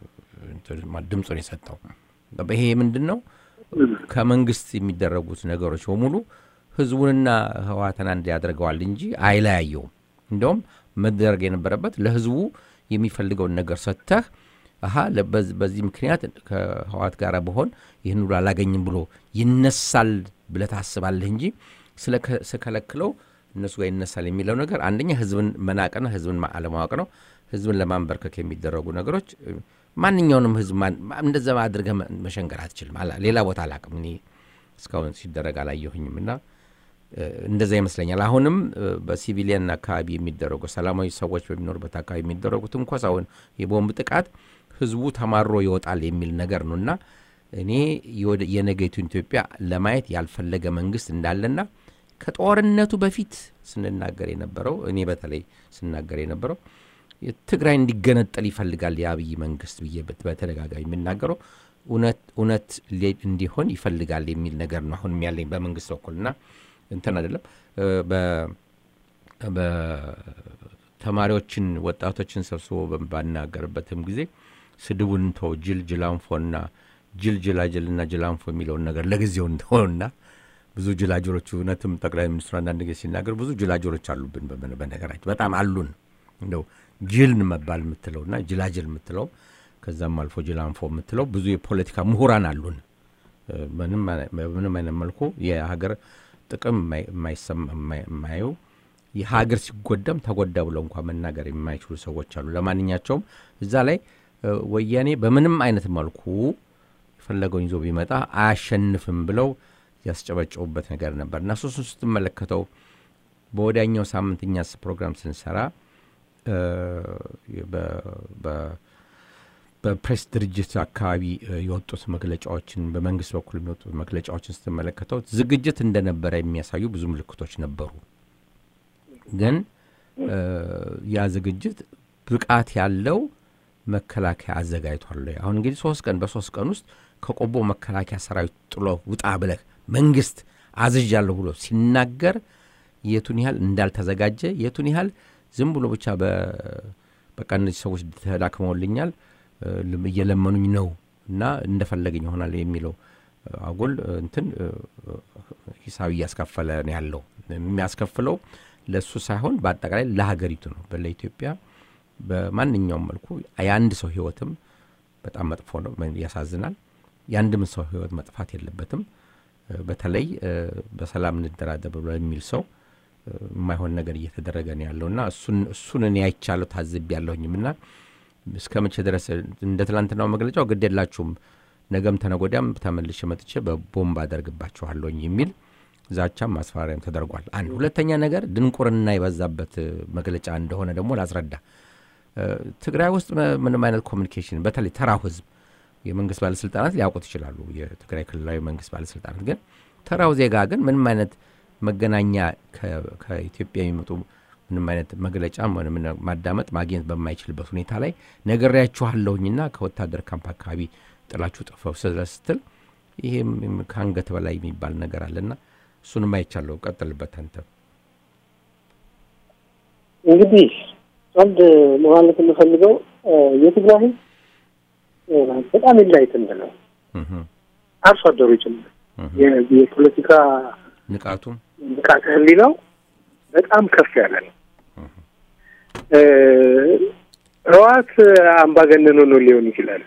ድምፁን የሰጠው። ይሄ ምንድን ነው? ከመንግስት የሚደረጉት ነገሮች በሙሉ ህዝቡንና ህወሀትን አንድ ያደርገዋል እንጂ አይለያየውም። እንዲያውም መደረግ የነበረበት ለህዝቡ የሚፈልገውን ነገር ሰጥተህ አሀ በዚህ ምክንያት ከህወሀት ጋር በሆን ይህን ሁሉ አላገኝም ብሎ ይነሳል ብለህ ታስባለህ እንጂ ስከለክለው እነሱ ጋር ይነሳል የሚለው ነገር አንደኛ ህዝብን መናቅና ህዝብን አለማወቅ ነው። ህዝብን ለማንበርከክ የሚደረጉ ነገሮች ማንኛውንም ህዝብ እንደዛ አድርገህ መሸንገር አትችልም። ሌላ ቦታ አላቅም እኔ እስካሁን ሲደረግ አላየሁኝም እና እንደዛ ይመስለኛል። አሁንም በሲቪሊያን አካባቢ የሚደረጉ ሰላማዊ ሰዎች በሚኖሩበት አካባቢ የሚደረጉ ትንኮሳውን፣ የቦምብ ጥቃት ህዝቡ ተማሮ ይወጣል የሚል ነገር ነው እና እኔ የነገይቱን ኢትዮጵያ ለማየት ያልፈለገ መንግስት እንዳለና ከጦርነቱ በፊት ስንናገር የነበረው እኔ በተለይ ስናገር የነበረው ትግራይ እንዲገነጠል ይፈልጋል የአብይ መንግስት ብዬ በተደጋጋሚ የሚናገረው እውነት እንዲሆን ይፈልጋል የሚል ነገር ነው አሁንም ያለኝ በመንግስት በኩልና እንትን አይደለም ተማሪዎችን ወጣቶችን ሰብስቦ ባናገርበትም ጊዜ ስድቡን እንተው ጅል ጅላንፎና ጅል ጅላጅልና ጅላንፎ የሚለውን ነገር ለጊዜው እንተውና ብዙ ጅላጅሎች እውነትም ጠቅላይ ሚኒስትሩ አንዳንድ ጊዜ ሲናገር ብዙ ጅላጅሎች አሉብን በነገራችን በጣም አሉን እንደው ጅል መባል የምትለውና ጅላጅል የምትለው ከዛም አልፎ ጅላንፎ የምትለው ብዙ የፖለቲካ ምሁራን አሉን በምንም አይነት መልኩ የሀገር ጥቅም የማያዩ የሀገር ሲጎዳም ተጎዳ ብለው እንኳ መናገር የማይችሉ ሰዎች አሉ። ለማንኛቸውም እዛ ላይ ወያኔ በምንም አይነት መልኩ የፈለገውን ይዞ ቢመጣ አያሸንፍም ብለው ያስጨበጨቡበት ነገር ነበር እና ሶስቱን ስትመለከተው በወዲያኛው ሳምንት እኛስ ፕሮግራም ስንሰራ በፕሬስ ድርጅት አካባቢ የወጡት መግለጫዎችን በመንግስት በኩል የሚወጡት መግለጫዎችን ስትመለከተው ዝግጅት እንደነበረ የሚያሳዩ ብዙ ምልክቶች ነበሩ። ግን ያ ዝግጅት ብቃት ያለው መከላከያ አዘጋጅቷል። አሁን እንግዲህ ሶስት ቀን በሶስት ቀን ውስጥ ከቆቦ መከላከያ ሰራዊት ጥሎ ውጣ ብለህ መንግስት አዝዣለሁ ብሎ ሲናገር የቱን ያህል እንዳልተዘጋጀ የቱን ያህል ዝም ብሎ ብቻ በቃ እነዚህ ሰዎች ተዳክመውልኛል እየለመኑኝ ነው እና እንደፈለገኝ ይሆናል የሚለው አጉል እንትን ሂሳብ እያስከፈለ ነው ያለው። የሚያስከፍለው ለእሱ ሳይሆን በአጠቃላይ ለሀገሪቱ ነው። ለኢትዮጵያ በማንኛውም መልኩ የአንድ ሰው ህይወትም በጣም መጥፎ ነው፣ ያሳዝናል። የአንድም ሰው ህይወት መጥፋት የለበትም። በተለይ በሰላም እንደራደር ብሎ የሚል ሰው የማይሆን ነገር እየተደረገ ነው ያለውና እሱን እኔ አይቻለሁ ታዝብ ያለሁኝም እና እስከ መቼ ድረስ እንደ ትላንትናው መግለጫው ግድ የላችሁም ነገም ተነጎዳም ተመልሼ መጥቼ በቦምብ አደርግባችኋለሁኝ የሚል ዛቻም ማስፈራሪያም ተደርጓል። አንድ ሁለተኛ ነገር ድንቁርና የበዛበት መግለጫ እንደሆነ ደግሞ ላስረዳ። ትግራይ ውስጥ ምንም አይነት ኮሚኒኬሽን በተለይ ተራው ህዝብ የመንግስት ባለስልጣናት ሊያውቁት ይችላሉ። የትግራይ ክልላዊ መንግስት ባለስልጣናት ግን ተራው ዜጋ ግን ምንም አይነት መገናኛ ከኢትዮጵያ የሚመጡ ምንም አይነት መግለጫም ሆነ ምን ማዳመጥ ማግኘት በማይችልበት ሁኔታ ላይ ነግሬያችኋለሁኝና ከወታደር ካምፕ አካባቢ ጥላችሁ ጥፈው ስለ ስትል ይሄም ከአንገት በላይ የሚባል ነገር አለና እሱንም አይቻለሁ። ቀጥልበት አንተ። እንግዲህ አንድ ማለት የምፈልገው የትግራይ ህዝብ በጣም ኢንላይትንድ ነው። አርሶ አደሩ ጭምር የፖለቲካ ንቃቱም ንቃተ ህሊናው በጣም ከፍ ያለ ነው። ህወሓት አምባገነን ሆኖ ሊሆን ይችላል።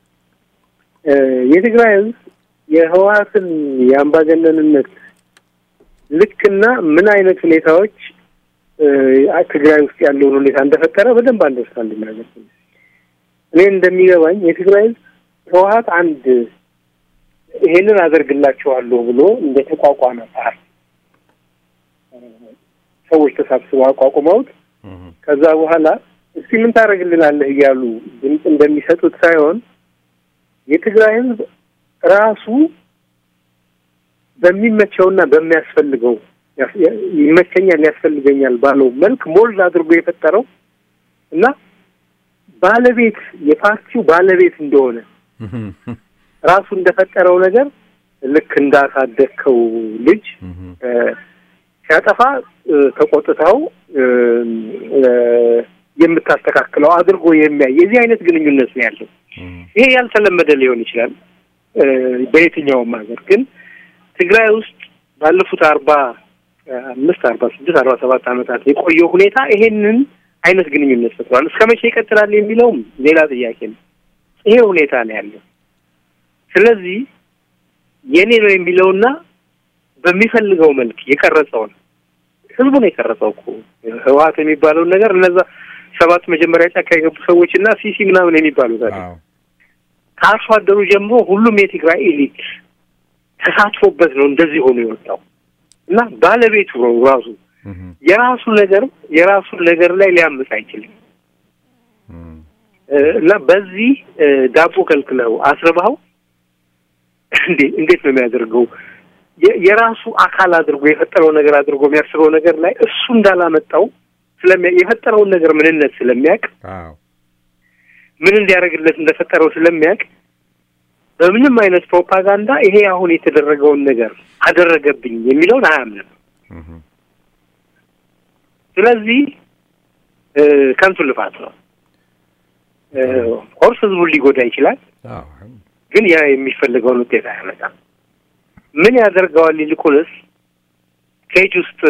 የትግራይ ህዝብ የህወሓትን የአምባገነንነት ልክና ምን አይነት ሁኔታዎች ትግራይ ውስጥ ያለውን ሁኔታ እንደፈጠረ በደንብ አንደርስታንድ የሚያደርግ እኔ እንደሚገባኝ የትግራይ ህዝብ ህወሓት አንድ ይሄንን አደርግላቸዋለሁ ብሎ እንደ ተቋቋመ ፓርቲ ሰዎች ተሳብስበው አቋቁመውት ከዛ በኋላ እስቲ ምን ታደርግልናለህ እያሉ ድምፅ እንደሚሰጡት ሳይሆን የትግራይ ህዝብ ራሱ በሚመቸውና በሚያስፈልገው ይመቸኛል፣ ያስፈልገኛል ባለው መልክ ሞልድ አድርጎ የፈጠረው እና ባለቤት የፓርቲው ባለቤት እንደሆነ ራሱ እንደፈጠረው ነገር ልክ እንዳሳደግከው ልጅ ሲያጠፋ ተቆጥተው የምታስተካክለው አድርጎ የሚያይ የዚህ አይነት ግንኙነት ነው ያለው። ይሄ ያልተለመደ ሊሆን ይችላል በየትኛውም ሀገር፣ ግን ትግራይ ውስጥ ባለፉት አርባ አምስት አርባ ስድስት አርባ ሰባት ዓመታት የቆየው ሁኔታ ይሄንን አይነት ግንኙነት ፈጥሯል። እስከ መቼ ይቀጥላል የሚለውም ሌላ ጥያቄ ነው። ይሄ ሁኔታ ነው ያለው። ስለዚህ የኔ ነው የሚለውና በሚፈልገው መልክ የቀረጸውን ህዝቡ ነው የቀረጸው እኮ ህወሓት የሚባለውን ነገር እነዛ ሰባት መጀመሪያ ጫካ የገቡ ሰዎች እና ሲሲ ምናምን የሚባሉት አለ። ከአርሶ አደሩ ጀምሮ ሁሉም የትግራይ ኤሊት ተሳትፎበት ነው እንደዚህ ሆኖ የወጣው እና ባለቤቱ ነው ራሱ የራሱ ነገር የራሱን ነገር ላይ ሊያምፅ አይችልም። እና በዚህ ዳቦ ከልክለው አስርባው እንዴ እንዴት ነው የሚያደርገው? የራሱ አካል አድርጎ የፈጠረው ነገር አድርጎ የሚያስበው ነገር ላይ እሱ እንዳላመጣው ስለሚያ የፈጠረውን ነገር ምንነት ስለሚያውቅ ምን እንዲያደርግለት እንደፈጠረው ስለሚያውቅ በምንም አይነት ፕሮፓጋንዳ ይሄ አሁን የተደረገውን ነገር አደረገብኝ የሚለውን አያምንም። ስለዚህ ከንቱ ልፋት ነው። ኮርስ ህዝቡን ሊጎዳ ይችላል፣ ግን ያ የሚፈልገውን ውጤት አያመጣም። ምን ያደርገዋል? ይልቁንስ ኬጅ ውስጥ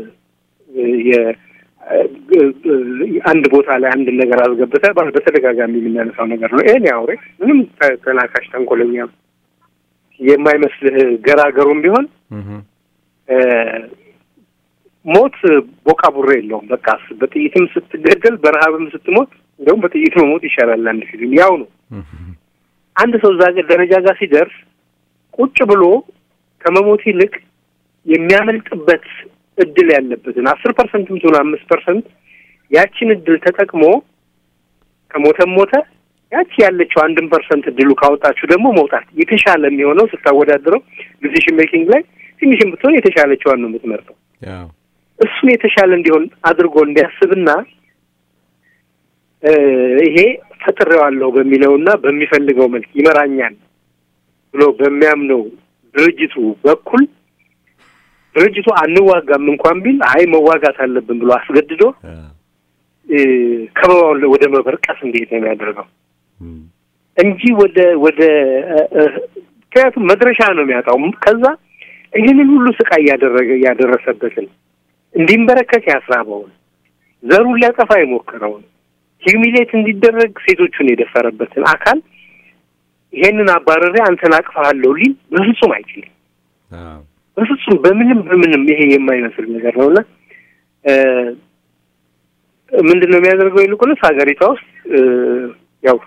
አንድ ቦታ ላይ አንድ ነገር አስገብተህ በተደጋጋሚ የምናነሳው ነገር ነው። ይሄን አውሬ ምንም ተናካሽ ተንኮለኛ የማይመስልህ ገራገሩም ቢሆን ሞት ቦቃ ቡሬ የለውም። በቃ በጥይትም ስትገደል በረሀብም ስትሞት እንደውም በጥይት መሞት ይሻላል። አንድ ፊልም ያው ነው። አንድ ሰው እዛ ደረጃ ጋር ሲደርስ ቁጭ ብሎ ከመሞት ይልቅ የሚያመልጥበት እድል ያለበትን አስር ፐርሰንትም ትሆን አምስት ፐርሰንት ያችን እድል ተጠቅሞ ከሞተም ሞተ ያቺ ያለችው አንድን ፐርሰንት እድሉ ካወጣችሁ ደግሞ መውጣት የተሻለ የሚሆነው ስታወዳድረው ዲሲሽን ሜኪንግ ላይ ትንሽም ብትሆን የተሻለችዋን ነው የምትመርጠው። እሱን የተሻለ እንዲሆን አድርጎ እንዲያስብና ይሄ ፈጥሬዋለሁ በሚለውና በሚፈልገው መልክ ይመራኛል ብሎ በሚያምነው ድርጅቱ በኩል ድርጅቱ አንዋጋም እንኳን ቢል አይ መዋጋት አለብን ብሎ አስገድዶ ከበባውን ወደ መበርቀስ እንዴት ነው የሚያደርገው እንጂ ወደ ወደ ምክንያቱም መድረሻ ነው የሚያጣው። ከዛ ይህንን ሁሉ ስቃይ እያደረገ እያደረሰበትን እንዲንበረከክ ያስራበውን ዘሩን ሊያጠፋ የሞከረውን ሂሚሌት እንዲደረግ ሴቶቹን የደፈረበትን አካል ይሄንን አባረሬ አንተን አቅፋለሁ ሊል በፍጹም አይችልም። በፍጹም በምንም በምንም ይሄ የማይመስል ነገር ነውና ምንድን ነው የሚያደርገው? ይልቁንስ ሀገሪቷ ውስጥ ያው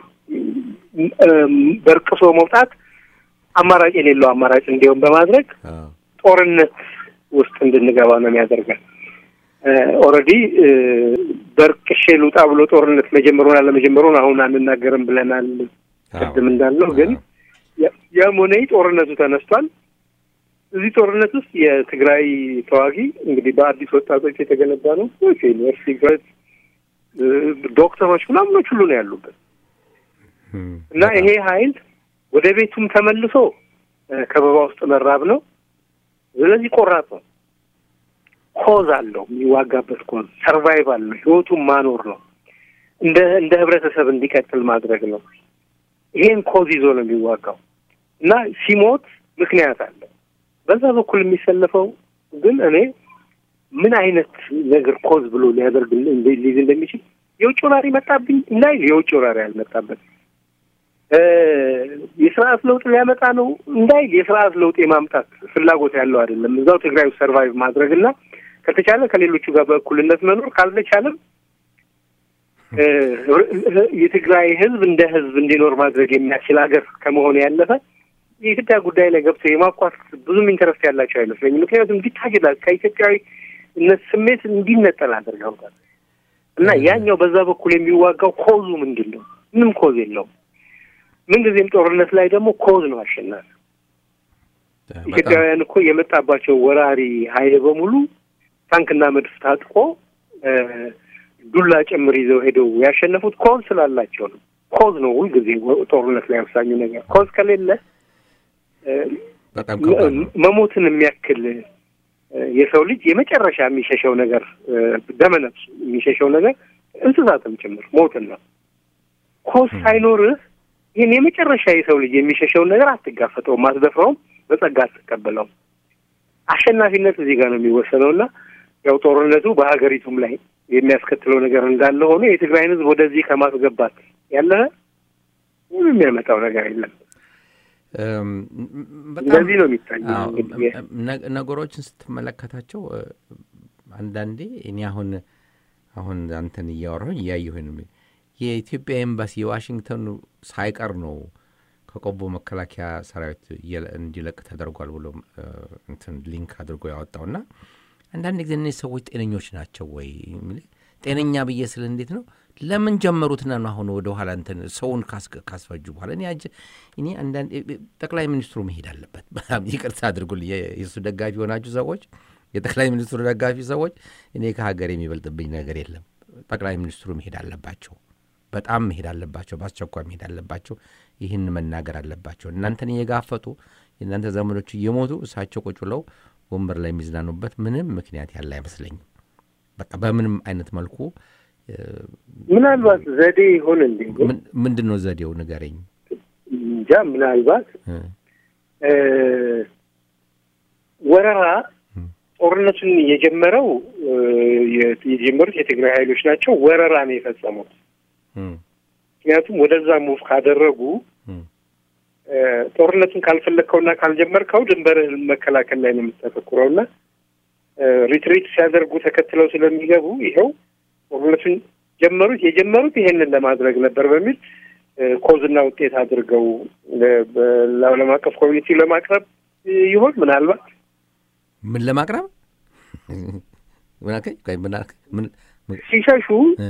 በርቅሶ መውጣት አማራጭ የሌለው አማራጭ እንዲሆን በማድረግ ጦርነት ውስጥ እንድንገባ ነው የሚያደርገን። ኦልሬዲ በርቅሼ ልውጣ ብሎ ጦርነት መጀመሩን አለመጀመሩን አሁን አንናገርም ብለናል። ቅድም እንዳልነው ግን ያም ሆነ ጦርነቱ ተነስቷል። እዚህ ጦርነት ውስጥ የትግራይ ተዋጊ እንግዲህ በአዲስ ወጣቶች የተገነባ ነው። ዩኒቨርሲቲ ግረት ዶክተሮች ምናምኖች ሁሉ ነው ያሉበት እና ይሄ ኃይል ወደ ቤቱም ተመልሶ ከበባ ውስጥ መራብ ነው። ስለዚህ ቆራጥ ነው። ኮዝ አለው የሚዋጋበት ኮዝ ሰርቫይቫል ነው። ህይወቱን ማኖር ነው። እንደ እንደ ህብረተሰብ እንዲቀጥል ማድረግ ነው። ይሄን ኮዝ ይዞ ነው የሚዋጋው እና ሲሞት ምክንያት አለው። በዛ በኩል የሚሰለፈው ግን እኔ ምን አይነት ነገር ኮዝ ብሎ ሊያደርግ ሊይዝ እንደሚችል የውጭ ወራሪ መጣብኝ እንዳይል የውጭ ወራሪ አልመጣበት የስርዓት ለውጥ ሊያመጣ ነው እንዳይል የስርዓት ለውጥ የማምጣት ፍላጎት ያለው አይደለም። እዛው ትግራይ ውስጥ ሰርቫይቭ ማድረግ እና ከተቻለ ከሌሎቹ ጋር በእኩልነት መኖር ካልተቻለም የትግራይ ህዝብ እንደ ህዝብ እንዲኖር ማድረግ የሚያስችል ሀገር ከመሆን ያለፈ የኢትዮጵያ ጉዳይ ላይ ገብቶ የማኳት ብዙም ኢንተረስት ያላቸው አይመስለኝም። ምክንያቱም እንዲታጅላ ከኢትዮጵያዊነት ስሜት እንዲነጠል አድርገውታል እና ያኛው በዛ በኩል የሚዋጋው ኮዙ ምንድን ነው? ምንም ኮዝ የለውም። ምንጊዜም ጦርነት ላይ ደግሞ ኮዝ ነው አሸናፊ። ኢትዮጵያውያን እኮ የመጣባቸው ወራሪ ኃይል በሙሉ ታንክና መድፍ ታጥቆ ዱላ ጭምር ይዘው ሄደው ያሸነፉት ኮዝ ስላላቸው ነው። ኮዝ ነው ሁልጊዜ ጦርነት ላይ ወሳኙ ነገር። ኮዝ ከሌለ መሞትን የሚያክል የሰው ልጅ የመጨረሻ የሚሸሸው ነገር ደመነፍሱ የሚሸሸው ነገር እንስሳትም ጭምር ሞትን ነው። ኮዝ ሳይኖርህ ይህን የመጨረሻ የሰው ልጅ የሚሸሸውን ነገር አትጋፈጠውም፣ አትደፍረውም፣ በጸጋ አትቀበለውም። አሸናፊነት እዚህ ጋር ነው የሚወሰነው እና ያው ጦርነቱ በሀገሪቱም ላይ የሚያስከትለው ነገር እንዳለ ሆኖ የትግራይን ሕዝብ ወደዚህ ከማስገባት ያለፈ ምንም የሚያመጣው ነገር የለም። እንደዚህ ነው የሚታየው። ነገሮችን ስትመለከታቸው አንዳንዴ እኔ አሁን አሁን አንተን እያወራሁኝ እያየሁኝ የኢትዮጵያ ኤምባሲ የዋሽንግተኑ ሳይቀር ነው ከቆቦ መከላከያ ሰራዊት እንዲለቅ ተደርጓል ብሎ እንትን ሊንክ አድርጎ ያወጣውና አንዳንድ ጊዜ እነዚህ ሰዎች ጤነኞች ናቸው ወይ? ጤነኛ ብዬ ስል እንዴት ነው ለምን ጀመሩትና ነው አሁን ወደ ኋላ እንትን ሰውን ካስፈጁ በኋላ እኔ እኔ አንዳንድ ጠቅላይ ሚኒስትሩ መሄድ አለበት። በጣም ይቅርታ አድርጉልኝ የእሱ ደጋፊ የሆናችሁ ሰዎች፣ የጠቅላይ ሚኒስትሩ ደጋፊ ሰዎች፣ እኔ ከሀገር የሚበልጥብኝ ነገር የለም። ጠቅላይ ሚኒስትሩ መሄድ አለባቸው። በጣም መሄድ አለባቸው። በአስቸኳይ መሄድ አለባቸው። ይህን መናገር አለባቸው። እናንተን እየጋፈጡ የእናንተ ዘመዶች እየሞቱ እሳቸው ቁጭ ብለው ወንበር ላይ የሚዝናኑበት ምንም ምክንያት ያለ አይመስለኝም። በቃ በምንም አይነት መልኩ ምናልባት ዘዴ ይሆን እንዴ? ምንድን ነው ዘዴው? ንገረኝ። እንጃ ምናልባት ወረራ ጦርነቱን የጀመረው የጀመሩት የትግራይ ኃይሎች ናቸው። ወረራ ነው የፈጸሙት። ምክንያቱም ወደዛ ሙቭ ካደረጉ ጦርነቱን ካልፈለግከውና ካልጀመርከው ድንበርህን መከላከል ላይ ነው የምታተኩረው እና ሪትሪት ሲያደርጉ ተከትለው ስለሚገቡ ይኸው ጦርነቱን ጀመሩት። የጀመሩት ይሄንን ለማድረግ ነበር በሚል ኮዝና ውጤት አድርገው ለዓለም አቀፍ ኮሚኒቲ ለማቅረብ ይሆን ምናልባት ምን ለማቅረብ ሲሸሹ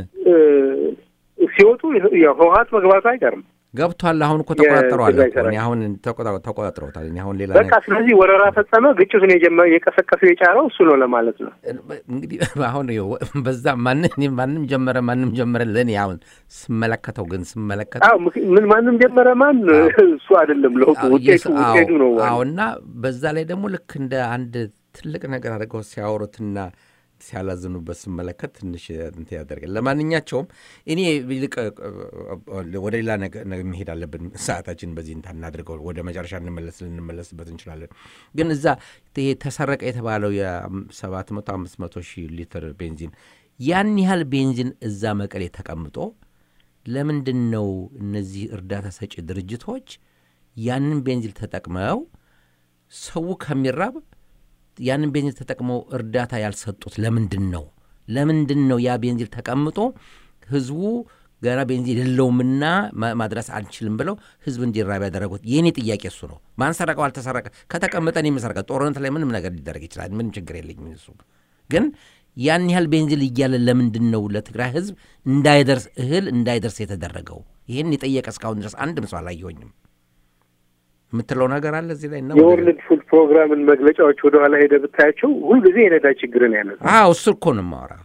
ሲወጡ ህወሀት መግባቱ አይቀርም። ገብቷል። አሁን እኮ ተቆጣጠረዋል። አሁን ተቆጣጥረውታል። አሁን ሌላ በቃ ስለዚህ ወረራ ፈጸመ። ግጭቱን የቀሰቀሱ የጫረው እሱ ነው ለማለት ነው። እንግዲህ አሁን በዛ ማንም ጀመረ ማንም ጀመረ ለእኔ አሁን ስመለከተው ግን ስመለከተው ምን ማንም ጀመረ ማን እሱ አይደለም ለውጡ ውጤቱ ውጤቱ ነው። አዎ እና በዛ ላይ ደግሞ ልክ እንደ አንድ ትልቅ ነገር አድርገው ሲያወሩትና ሲያላዝኑበት ስመለከት ትንሽ እንትን ያደርጋል። ለማንኛቸውም እኔ ይልቅ ወደ ሌላ መሄድ አለብን። ሰዓታችን በዚህ እንታ እናድርገው። ወደ መጨረሻ እንመለስ ልንመለስበት እንችላለን። ግን እዛ ይሄ ተሰረቀ የተባለው የሰባት መቶ አምስት መቶ ሺህ ሊትር ቤንዚን ያን ያህል ቤንዚን እዛ መቀሌ ተቀምጦ ለምንድን ነው እነዚህ እርዳታ ሰጪ ድርጅቶች ያንን ቤንዚን ተጠቅመው ሰው ከሚራብ ያንን ቤንዚን ተጠቅመው እርዳታ ያልሰጡት ለምንድን ነው? ለምንድን ነው ያ ቤንዚን ተቀምጦ ህዝቡ ገና ቤንዚን የለውምና ማድረስ አንችልም ብለው ህዝብ እንዲራብ ያደረጉት? የእኔ ጥያቄ እሱ ነው። ማን ሰረቀው? አልተሰረቀ ከተቀመጠ እኔ የምሰረቀ ጦርነት ላይ ምንም ነገር ሊደረግ ይችላል። ምንም ችግር የለኝም። እሱ ግን ያን ያህል ቤንዚን እያለ ለምንድን ነው ለትግራይ ህዝብ እንዳይደርስ እህል እንዳይደርስ የተደረገው? ይህን የጠየቀ እስካሁን ድረስ አንድም ሰው አላየሁኝም። የምትለው ነገር አለ እዚህ ላይ ነው። የወርልድ ፉድ ፕሮግራምን መግለጫዎች ወደኋላ ሄደ ብታያቸው ሁልጊዜ የነዳጅ ችግርን ያነሱ አዎ እሱ እኮ ነው የማወራው።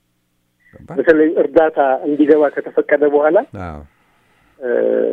በተለይ እርዳታ እንዲገባ ከተፈቀደ በኋላ አዎ እ፣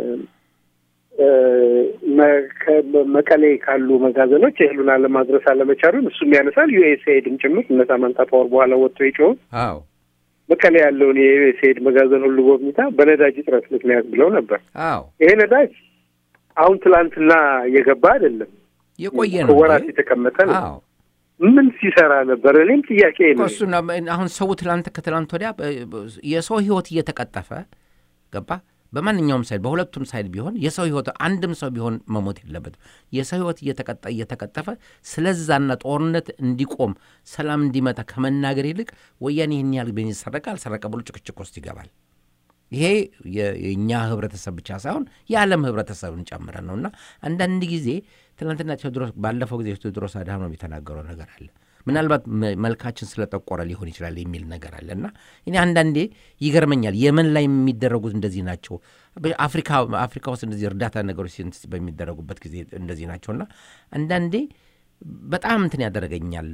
እ፣ መ- ከ- መቀሌ ካሉ መጋዘኖች እህሉን አለማድረስ አለመቻሉን እሱም ያነሳል። ዩኤስኤድም ጭምር እነ ሳማንታ ፓወር በኋላ ወጥቶ የጮኸው አዎ መቀሌ ያለውን የዩኤስኤድ መጋዘን ሁሉ ጎብኝታ በነዳጅ እጥረት ምክንያት ብለው ነበር። አዎ ይሄ ነዳጅ አሁን ትላንትና የገባ አይደለም፣ የቆየ ነው ወራት እንጂ። የተቀመጠ ነው። አዎ ምን ሲሰራ ነበር? እኔም ጥያቄ እኮ ነው። እሱን አሁን ሰው ትላንት ከትላንት ወዲያ በ- በ- የሰው ህይወት እየተቀጠፈ ገባ በማንኛውም ሳይድ በሁለቱም ሳይድ ቢሆን የሰው ህይወት አንድም ሰው ቢሆን መሞት የለበትም። የሰው ህይወት እየተቀጠ እየተቀጠፈ ስለዛና ጦርነት እንዲቆም ሰላም እንዲመጣ ከመናገር ይልቅ ወያኔ ይህን ያህል ቤንዚን ሰረቀ አልሰረቀ ብሎ ጭቅጭቅ ውስጥ ይገባል። ይሄ የ- የእኛ ህብረተሰብ ብቻ ሳይሆን የዓለም ህብረተሰብን ጨምረን ነው እና አንዳንድ ጊዜ ትናንትና ቴዎድሮስ ባለፈው ጊዜ ቴዎድሮስ አድሃኖም የተናገረው ነገር አለ። ምናልባት መ- መልካችን ስለጠቆረ ሊሆን ይችላል የሚል ነገር አለ እና እኔ አንዳንዴ ይገርመኛል። የመን ላይ የሚደረጉት እንደዚህ ናቸው። አፍሪካ አፍሪካ ውስጥ እንደዚህ እርዳታ ነገሮች ሲንት- በሚደረጉበት ጊዜ እንደዚህ ናቸው እና አንዳንዴ በጣም እንትን ያደረገኛል፣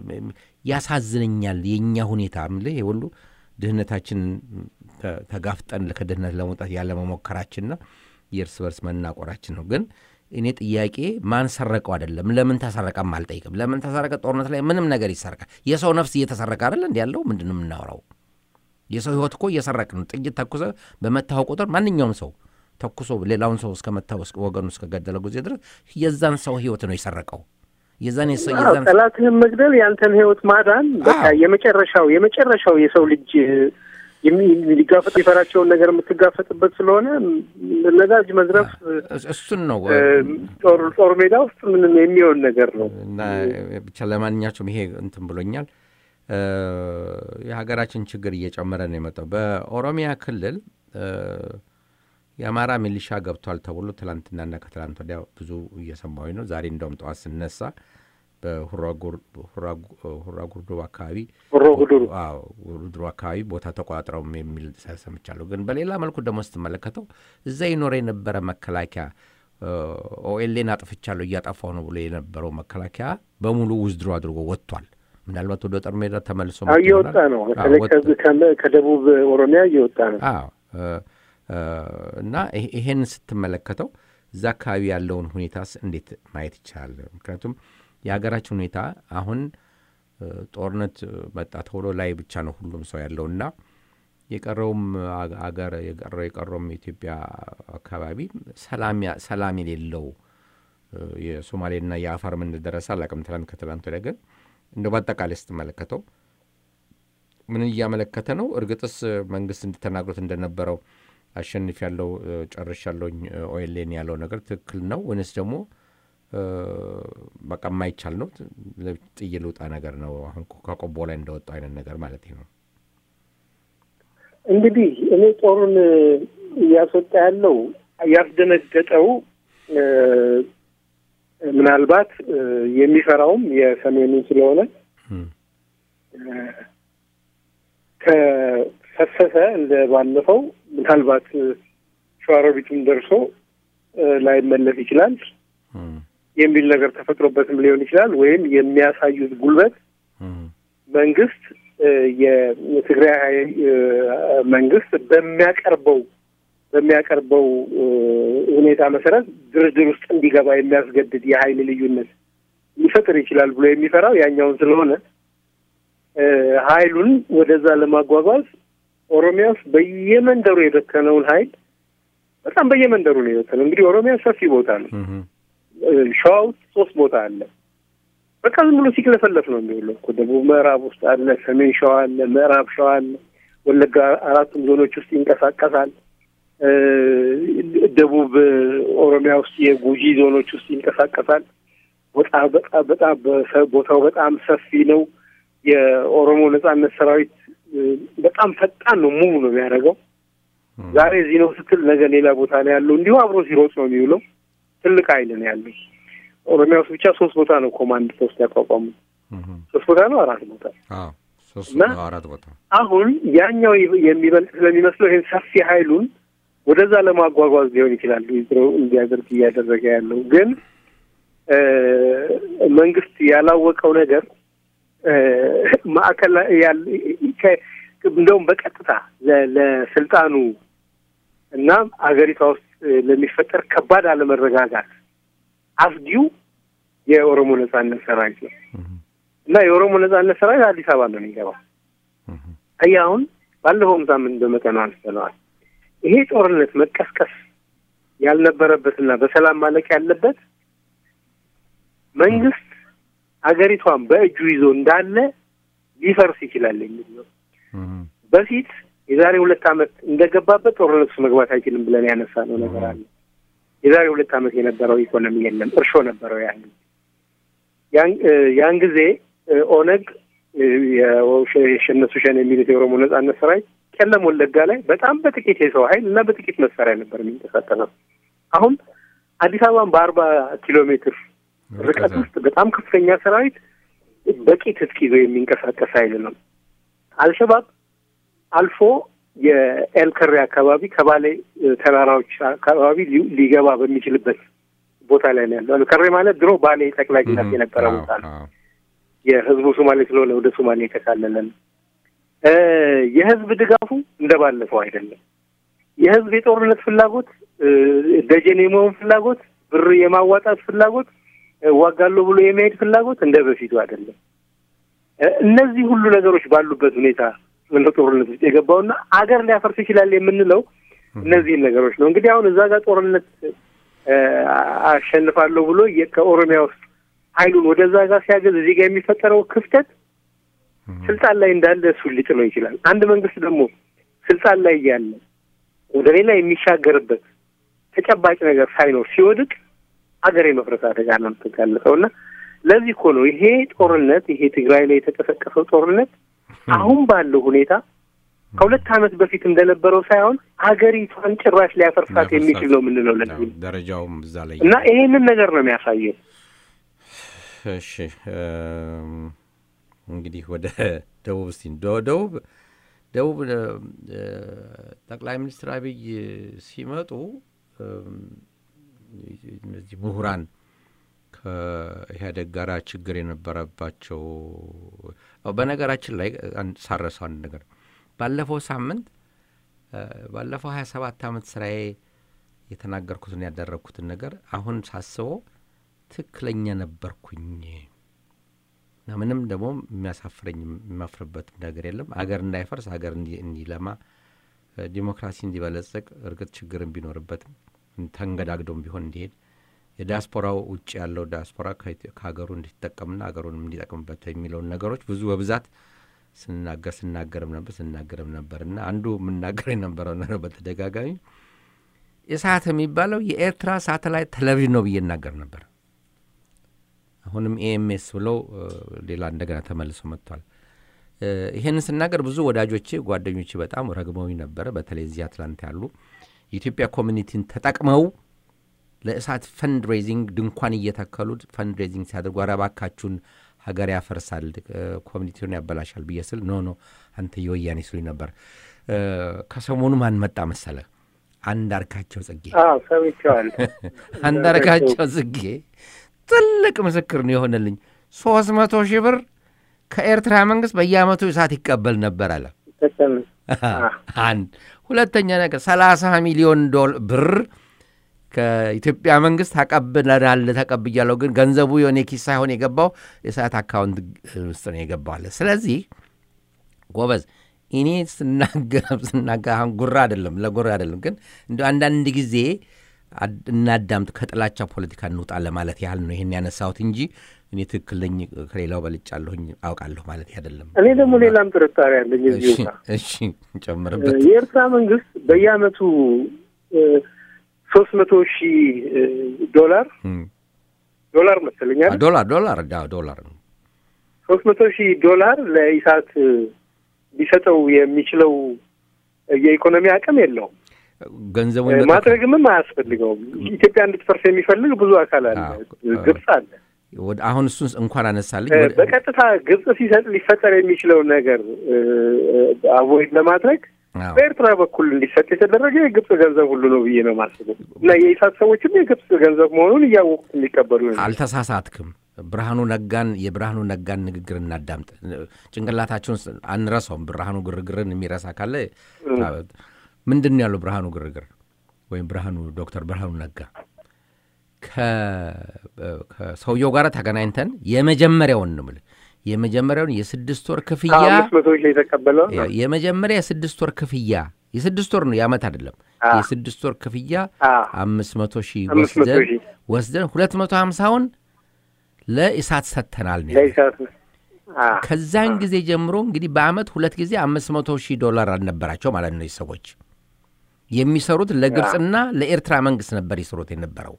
ያሳዝነኛል። የእኛ ሁኔታ ምልህ ይሄ ሁሉ ድህነታችን ተ- ተጋፍጠን ከድህነት ለመውጣት ያለመሞከራችንና የእርስ በርስ መናቆራችን ነው። ግን እኔ ጥያቄ ማን ሰረቀው አይደለም፣ ለምን ተሰረቀም አልጠይቅም። ለምን ተሰረቀ? ጦርነት ላይ ምንም ነገር ይሰረቃል። የሰው ነፍስ እየተሰረቀ አይደል እንዲ ያለው ምንድን ነው የምናወራው? የሰው ህይወት እኮ እየሰረቅ ነው። ጥይት ተኩሰ በመታው ቁጥር ማንኛውም ሰው ተኩሶ ሌላውን ሰው እስከመታው እስከ ወገኑ እስከገደለ ጊዜ ድረስ የዛን ሰው ህይወት ነው የሰረቀው። የዛን የሰው- አዎ፣ የዛን ጠላትህን መግደል ያንተን ህይወት ማዳን በቃ አዎ። የመጨረሻው የመጨረሻው የሰው ልጅ የሚ- ሊጋፈጥ የሚፈራቸውን ነገር የምትጋፈጥበት ስለሆነ ነዳጅ መዝረፍ እስ- እሱን ነው እ፣ ጦር ጦር ሜዳ ውስጥ ምንም የሚሆን ነገር ነው። እና ብቻ ለማንኛቸውም ይሄ እንትን ብሎኛል። እ፣ የሀገራችን ችግር እየጨመረ ነው የመጣው። በኦሮሚያ ክልል እ፣ የአማራ ሚሊሻ ገብቷል ተብሎ ትላንትናና ከትላንት ወዲያ ብዙ እየሰማሁኝ ነው። ዛሬ እንደውም ጠዋት ስነሳ በሁራ ጉር- ሁራ ጉ- ሁራ ጉርዶ አካባቢ ሆሮ ጉዱሩ አዎ ጉርድሮ አካባቢ ቦታ ተቆጣጥረው የሚል ሰምቻለሁ። ግን በሌላ መልኩ ደግሞ ስትመለከተው እዛ ይኖረ የነበረ መከላከያ ኦኤልኤን አጥፍቻለሁ እያጠፋው ነው ብሎ የነበረው መከላከያ በሙሉ ውዝድሮ አድርጎ ወጥቷል። ምናልባት ወደ ጦር ሜዳ ተመልሶ አዎ፣ መጥቶ እየወጣ ይሆናል። ነው። አዎ፣ በተለይ ወጥ- ከዚህ ከመ- ከደቡብ ኦሮሚያ እየወጣ ነው። አዎ እ፣ እ፣ እና ይሄ- ይሄን ስትመለከተው እዛ አካባቢ ያለውን ሁኔታስ እንዴት ማየት ይቻላል? ምክንያቱም የሀገራችን ሁኔታ አሁን እ፣ ጦርነት መጣ ተብሎ ላይ ብቻ ነው ሁሉም ሰው ያለው እና የቀረውም አገ- አገር የቀረው የቀረውም የኢትዮጵያ አካባቢ ሰላም ያ- ሰላም የሌለው እ፣ የሶማሌና የአፋር ምን ደረሰ አላውቅም። ትላንት ከትላንት ወዲያ ግን እንደ በአጠቃላይ ስትመለከተው ምን እያመለከተ ነው? እርግጥስ መንግስት እንድተናግሮት እንደነበረው አሸንፍ ያለው ጨርሽ ያለውኝ ኦኤልኤን ያለው ነገር ትክክል ነው ወይንስ ደግሞ እ፣ በቃ የማይቻል ነው ጥዬ ልውጣ ነገር ነው? አሁን ከቆቦ ላይ እንደወጣው አይነት ነገር ማለት ነው። እንግዲህ እኔ ጦሩን እያስወጣ ያለው ያስደነገጠው እ፣ ምናልባት እ፣ የሚፈራውም የሰሜኑን ስለሆነ እም፣ እ፣ ከፈሰሰ እንደ ባለፈው ምናልባት እ፣ ሸዋሮቢትም ደርሶ እ፣ ላይመለስ ይችላል እም፣ የሚል ነገር ተፈጥሮበትም ሊሆን ይችላል። ወይም የሚያሳዩት ጉልበት እም፣ መንግስት እ፣ የትግራይ ኃይል እ፣ መንግስት በሚያቀርበው በሚያቀርበው እ፣ ሁኔታ መሰረት ድርድር ውስጥ እንዲገባ የሚያስገድድ የኃይል ልዩነት ሊፈጥር ይችላል ብሎ የሚፈራው ያኛውን ስለሆነ እ፣ ኃይሉን ወደዛ ለማጓጓዝ ኦሮሚያ ውስጥ በየመንደሩ የበተነውን ኃይል በጣም በየመንደሩ ነው የበተነው። እንግዲህ ኦሮሚያ ሰፊ ቦታ ነው። እም፣ እ፣ ሸዋ ውስጥ ሶስት ቦታ አለ። በቃ ዝም ብሎ ሲክለፈለፍ ነው የሚውለው እኮ። ደቡብ ምዕራብ ውስጥ አለ፣ ሰሜን ሸዋ አለ፣ ምዕራብ ሸዋ አለ፣ ወለጋ አራቱም ዞኖች ውስጥ ይንቀሳቀሳል። እ፣ ደቡብ ኦሮሚያ ውስጥ የጉጂ ዞኖች ውስጥ ይንቀሳቀሳል። ወጣ በጣም በጣም በሰ- ቦታው በጣም ሰፊ ነው። የኦሮሞ ነጻነት ሰራዊት እ፣ በጣም ፈጣን ነው፣ ሙቭ ነው የሚያደርገው። ዛሬ እዚህ ነው ስትል ነገ ሌላ ቦታ ነው ያለው። እንዲሁ አብሮ ሲሮጥ ነው የሚውለው። ትልቅ ኃይል ነው ያለው። ኦሮሚያ ውስጥ ብቻ ሶስት ቦታ ነው ኮማንድ ፖስት ያቋቋሙ። እም፣ ሶስት ቦታ ነው አራት ቦታ። አዎ ሶስት እና- አራት ቦታ አሁን ያኛው የሚበልጥ ስለሚመስለው ይህን ሰፊ ኃይሉን ወደዛ ለማጓጓዝ ሊሆን ይችላል ዊዝድሮ እንዲያደርግ እያደረገ ያለው ግን መንግስት ያላወቀው ነገር ማዕከል እንደውም በቀጥታ ለስልጣኑ እና አገሪቷ ውስጥ ለሚፈጠር ከባድ አለመረጋጋት አፍጊው የኦሮሞ ነጻነት ሰራዊት ነው እና የኦሮሞ ነጻነት ሰራዊት አዲስ አበባ ነው የሚገባው። አየህ አሁን ባለፈውም ሳምንት በመጠኑ አንስተነዋል። ይሄ ጦርነት መቀስቀስ ያልነበረበትና በሰላም ማለቅ ያለበት መንግስት አገሪቷን በእጁ ይዞ እንዳለ ሊፈርስ ይችላል የሚል ነው። በፊት የዛሬ ሁለት ዓመት እንደገባበት ጦርነት ውስጥ መግባት አይችልም ብለን ያነሳ ነው ነገር አለ። የዛሬ ሁለት ዓመት የነበረው ኢኮኖሚ የለም፣ እርሾ ነበረው ያን ያን ጊዜ ኦነግ የሸነሱ ሸኔ የሚሉት የኦሮሞ ነጻነት ሰራዊት ቄለም ወለጋ ላይ በጣም በጥቂት የሰው ኃይል እና በጥቂት መሳሪያ ነበር የሚንቀሳቀሰው። አሁን አዲስ አበባን በአርባ ኪሎ ሜትር ርቀት ውስጥ በጣም ከፍተኛ ሰራዊት በቂ ትጥቅ ይዞ የሚንቀሳቀስ ኃይል ነው። አልሸባብ አልፎ የኤልከሬ አካባቢ ከባሌ ተራራዎች አካባቢ ሊገባ በሚችልበት ቦታ ላይ ነው ያለው። ኤልከሬ ማለት ድሮ ባሌ ጠቅላይ ግዛት የነበረ ቦታ ነው። የህዝቡ ሶማሌ ስለሆነ ወደ ሶማሌ የተካለለ ነው። የህዝብ ድጋፉ እንደባለፈው አይደለም። የህዝብ የጦርነት ፍላጎት፣ ደጀን የመሆን ፍላጎት፣ ብር የማዋጣት ፍላጎት፣ ዋጋለሁ ብሎ የመሄድ ፍላጎት እንደ በፊቱ አይደለም። እነዚህ ሁሉ ነገሮች ባሉበት ሁኔታ እንደ ጦርነት ውስጥ የገባውና አገር ሊያፈርስ ይችላል የምንለው እነዚህን ነገሮች ነው። እንግዲህ አሁን እዛ ጋር ጦርነት አሸንፋለሁ ብሎ ከኦሮሚያ ውስጥ ኃይሉን ወደዛ ጋር ሲያገዝ እዚህ ጋር የሚፈጠረው ክፍተት ስልጣን ላይ እንዳለ እሱን ሊጥለው ይችላል። አንድ መንግስት ደግሞ ስልጣን ላይ እያለ ወደ ሌላ የሚሻገርበት ተጨባጭ ነገር ሳይኖር ሲወድቅ ሀገር የመፍረስ አደጋ ነው የምትጋለጠው እና ለዚህ እኮ ነው ይሄ ጦርነት ይሄ ትግራይ ላይ የተቀሰቀሰው ጦርነት አሁን ባለው ሁኔታ ከሁለት ዓመት በፊት እንደነበረው ሳይሆን ሀገሪቷን ጭራሽ ሊያፈርሳት የሚችል ነው የምንለው ለዚህ ደረጃውም እዛ ላይ እና ይሄንን ነገር ነው የሚያሳየው። እሺ እንግዲህ ወደ ደቡብ እስቲ ደቡብ ደቡብ ጠቅላይ ሚኒስትር አብይ ሲመጡ እነዚህ ምሁራን ከኢህአዴግ ጋር ችግር የነበረባቸው በነገራችን ላይ ሳረሰው አንድ ነገር ባለፈው ሳምንት ባለፈው ሀያ ሰባት ዓመት ስራዬ የተናገርኩትን ያደረግኩትን ነገር አሁን ሳስበው ትክክለኛ ነበርኩኝ እና ምንም ደግሞ የሚያሳፍረኝ የሚያፍርበት ነገር የለም። አገር እንዳይፈርስ አገር እንዲለማ ዲሞክራሲ እንዲበለጽግ እርግጥ ችግርን ቢኖርበትም ተንገዳግዶም ቢሆን እንዲሄድ የዲያስፖራው ውጭ ያለው ዲያስፖራ ከሀገሩ እንዲጠቀምና ሀገሩንም እንዲጠቅምበት የሚለውን ነገሮች ብዙ በብዛት ስንናገር ስናገርም ነበር ስናገርም ነበር እና አንዱ የምናገር የነበረው ነገር በተደጋጋሚ ኢሳት የሚባለው የኤርትራ ሳተላይት ቴሌቪዥን ነው ብዬ እናገር ነበር። አሁንም ኤኤምኤስ ብለው ሌላ እንደገና ተመልሶ መጥቷል። ይህንን ስናገር ብዙ ወዳጆቼ ጓደኞቼ በጣም ረግመውኝ ነበረ። በተለይ እዚህ አትላንታ ያሉ የኢትዮጵያ ኮሚኒቲን ተጠቅመው ለእሳት ፈንድ ሬዚንግ ድንኳን እየተከሉ ፈንድ ሬዚንግ ሲያደርጉ ኧረ እባካችሁን ሀገር ያፈርሳል፣ ኮሚኒቲውን ያበላሻል ብዬ ስል ኖ ኖ አንተ የወያኔ ስሉኝ ነበር። ከሰሞኑ ማን መጣ መሰለ? አንዳርጋቸው ጽጌ አንዳርጋቸው ጽጌ ትልቅ ምስክር ነው የሆነልኝ። ሶስት መቶ ሺህ ብር ከኤርትራ መንግስት በየአመቱ እሳት ይቀበል ነበር አለ። አንድ ሁለተኛ ነገር ሰላሳ ሚሊዮን ብር ከኢትዮጵያ መንግስት ተቀብለናል ተቀብያለሁ፣ ግን ገንዘቡ የሆነ ኪስ ሳይሆን የገባው የሰዓት አካውንት ውስጥ ነው የገባው አለ። ስለዚህ ጎበዝ እኔ ስናገር ስናገር አሁን ጉራ አይደለም ለጉራ አይደለም፣ ግን እንዲ አንዳንድ ጊዜ እናዳምጥ፣ ከጥላቻ ፖለቲካ እንውጣ ለማለት ያህል ነው ይህን ያነሳሁት እንጂ እኔ ትክክል ነኝ ከሌላው በልጫለሁኝ አውቃለሁ ማለት አይደለም። እኔ ደግሞ ሌላም ጥርጣሬ አለኝ እዚሁ ጋር። እሺ ጨምርበት። የኤርትራ መንግስት በየአመቱ ሶስት መቶ ሺህ ዶላር ዶላር መሰለኛል ዶላር ዶላር ዶላር ሶስት መቶ ሺህ ዶላር ለኢሳት ሊሰጠው የሚችለው የኢኮኖሚ አቅም የለውም። ገንዘቡ ማድረግምም አያስፈልገውም። ኢትዮጵያ እንድትፈርስ የሚፈልግ ብዙ አካል አለ። ግብጽ አለ። አሁን እሱን እንኳን አነሳልኝ። በቀጥታ ግብጽ ሲሰጥ ሊፈጠር የሚችለውን ነገር አቮይድ ለማድረግ አዎ። በኤርትራ በኩል እንዲሰጥ የተደረገ የግብጽ ገንዘብ ሁሉ ነው ብዬ ነው የማስበው እና የኢሳት ሰዎችም የግብጽ ገንዘብ መሆኑን እያወቁት የሚቀበሉ ይሆናል። አልተሳሳትክም። ብርሃኑ ነጋን የብርሃኑ ነጋን ንግግር እናዳምጥ። ጭንቅላታችን ውስጥ አንረሳውም። ብርሃኑ ግርግርን የሚረሳ ካለ ምንድን ነው ያለው? ብርሃኑ ግርግር ወይም ብርሃኑ ዶክተር ብርሃኑ ነጋ ከ- ከሰውየው ጋር ተገናኝተን የመጀመሪያውን ነው የምልህ የመጀመሪያውን የስድስት ወር ክፍያ ከአምስት መቶ ሺህ የተቀበለው የ- የመጀመሪያ የስድስት ወር ክፍያ የስድስት ወር ነው የዓመት አይደለም። አዎ። የስድስት ወር ክፍያ አዎ። አምስት መቶ ሺህ አምስት መቶ ወስደን ሺህ ወስደን ሁለት መቶ ሀምሳውን ለኢሳት ሰጥተናል ነው ያለው። ለኢሳት ነው። አዎ። ከዛን ጊዜ ጀምሮ እንግዲህ በአመት ሁለት ጊዜ አምስት መቶ ሺህ ዶላር አልነበራቸው ማለት ነው። ሰዎች የሚሰሩት ለግብፅና ለኤርትራ መንግስት ነበር ይሰሩት የነበረው።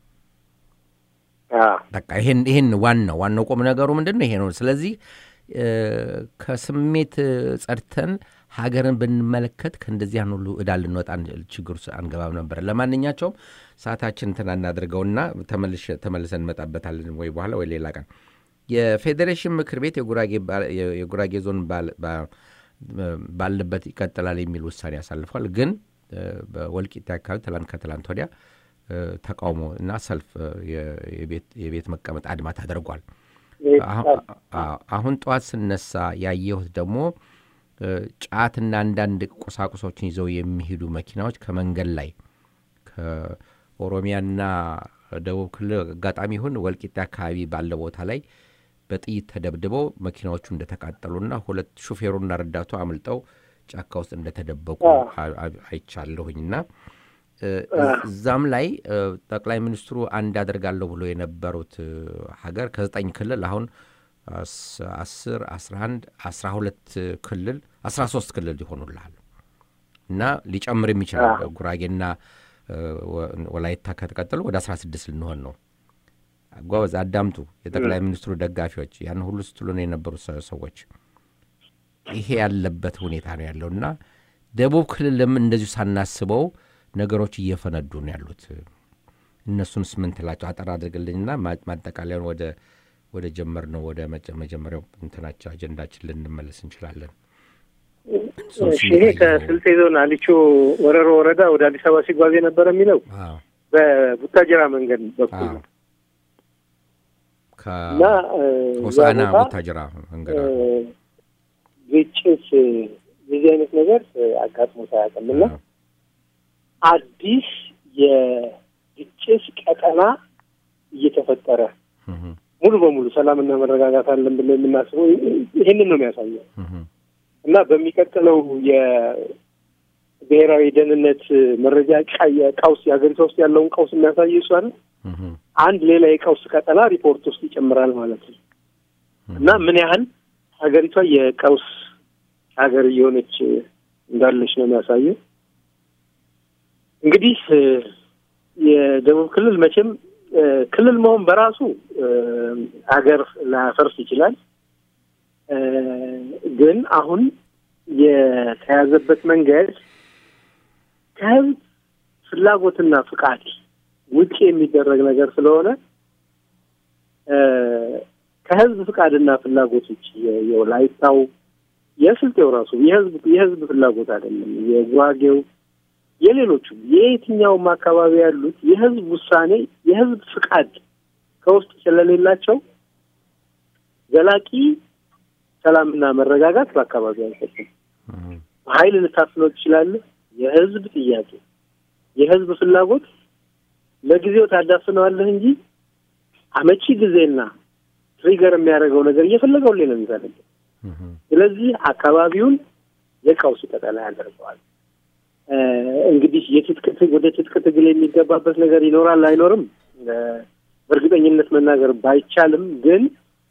አዎ። በቃ ይሄን ይሄን ዋናው ዋናው ቁም ነገሩ ምንድን ነው? ይሄ ነው። ስለዚህ እ፣ ከስሜት እ፣ ጸድተን ሀገርን ብንመለከት ከእንደዚህ ያን ሁሉ እዳ ልንወጣ አንችል- ችግር ውስጥ አንገባም ነበር። ለማንኛቸውም ሰዓታችን እንትን እናድርገውና ተመልሼ- ተመልሰን እንመጣበታለን ወይ በኋላ ወይ ሌላ ቀን የፌዴሬሽን ምክር ቤት የጉራጌ ባ- የ- የጉራጌ ዞን ባል- ባ- ባለበት ይቀጥላል የሚል ውሳኔ ያሳልፏል። ግን እ፣ በወልቂጤ አካባቢ ትላንት ከትላንት ወዲያ እ፣ ተቃውሞ እና ሰልፍ እ፣ የ- የቤት- የቤት መቀመጥ አድማ ተደርጓል። አሁ- አዎ፣ አሁን ጠዋት ስነሳ ያየሁት ደግሞ እ፣ ጫትና አንዳንድ ቁሳቁሶችን ይዘው የሚሄዱ መኪናዎች ከመንገድ ላይ ከኦሮሚያና ደቡብ ክልል አጋጣሚ ይሁን ወልቂጤ አካባቢ ባለ ቦታ ላይ በጥይት ተደብድበው መኪናዎቹ እንደተቃጠሉና ሁለት ሹፌሩና ረዳቱ አምልጠው ጫካ ውስጥ እንደተደበቁ አ- አ- አይቻለሁኝና እ፣ እዛም ላይ እ፣ ጠቅላይ ሚኒስትሩ አንድ አደርጋለሁ ብሎ የነበሩት እ፣ ሀገር ከዘጠኝ ክልል አሁን አስ- አስር አስራ አንድ አስራ ሁለት ክልል አስራ ሶስት ክልል ይሆኑልሃል እና ሊጨምርም ይችላል። ጉራጌና እ፣ ወ- ወላይታ ከተቀጠሉ ወደ አስራ ስድስት ልንሆን ነው። ጓበዝ አዳምጡ። የጠቅላይ ሚኒስትሩ ደጋፊዎች ያን ሁሉ ስትሉ ነው የነበሩት ሰ- ሰዎች ይሄ ያለበት ሁኔታ ነው ያለው እና ደቡብ ክልልም እንደዚሁ ሳናስበው ነገሮች እየፈነዱ ነው ያሉት። እነሱንስ ምን ትላቸው? አጠር አድርግልኝና ማ- ማጠቃለያውን ወደ ወደ ጀመር ነው ወደ መጀ- መጀመሪያው እንትናቸው አጀንዳችን ልንመለስ እንችላለን። እሺ፣ ይሄ ከስልጤ ዞን አሊቾ ወረሮ ወረዳ ወደ አዲስ አበባ ሲጓዝ የነበረ የሚለው አዎ በቡታጀራ መንገድ በኩል አዎ ነው እና እ፣ ከሆሳዕና እዛ ቦታ ቡታጅራ መንገድ እ፣ አለ። ግጭት እ፣ የዚህ አይነት ነገር እ፣ አጋጥሞት አያውቅም እና አዎ። አዲስ የግጭት ቀጠና እየተፈጠረ እህ፣ ሙሉ በሙሉ ሰላምና መረጋጋት አለን ብለን የምናስበው ይህንን ነው የሚያሳየው እህ፣ እና በሚቀጥለው የብሔራዊ ደህንነት መረጃ ቃ- የቀውስ የሀገሪቷ ውስጥ ያለውን ቀውስ የሚያሳየው እሱ አይደል? እህ፣ አንድ ሌላ የቀውስ ቀጠና ሪፖርት ውስጥ ይጨምራል ማለት ነው እና ምን ያህል ሀገሪቷ የቀውስ ሀገር እየሆነች እንዳለች ነው የሚያሳየው። እንግዲህ እ፣ የደቡብ ክልል መቼም እ፣ ክልል መሆን በራሱ እ፣ ሀገር ላያፈርስ ይችላል። እ፣ ግን አሁን የተያዘበት መንገድ ከህዝብ ፍላጎትና ፍቃድ ውጭ የሚደረግ ነገር ስለሆነ እ፣ ከህዝብ ፍቃድና ፍላጎት ውጭ የ- የወላይታው የስልጤው ራሱ የህዝብ የህዝብ ፍላጎት አይደለም። የጉራጌው የሌሎቹም የየትኛውም አካባቢ ያሉት የህዝብ ውሳኔ የህዝብ ፍቃድ ከውስጥ ስለሌላቸው ዘላቂ ሰላምና መረጋጋት በአካባቢው አይሰጥም። በኃይል ልታፍነው ትችላለህ። የህዝብ ጥያቄ የህዝብ ፍላጎት ለጊዜው ታዳፍነዋለህ እንጂ አመቺ ጊዜና ትሪገር የሚያደርገው ነገር እየፈለገው ሌላ ነው የሚፈልገው። ስለዚህ አካባቢውን የቀውስ ቀጠና ያደርገዋል። እ፣ እንግዲህ የትጥቅ ትግ- ወደ ትጥቅ ትግል የሚገባበት ነገር ይኖራል አይኖርም እ፣ በእርግጠኝነት መናገር ባይቻልም ግን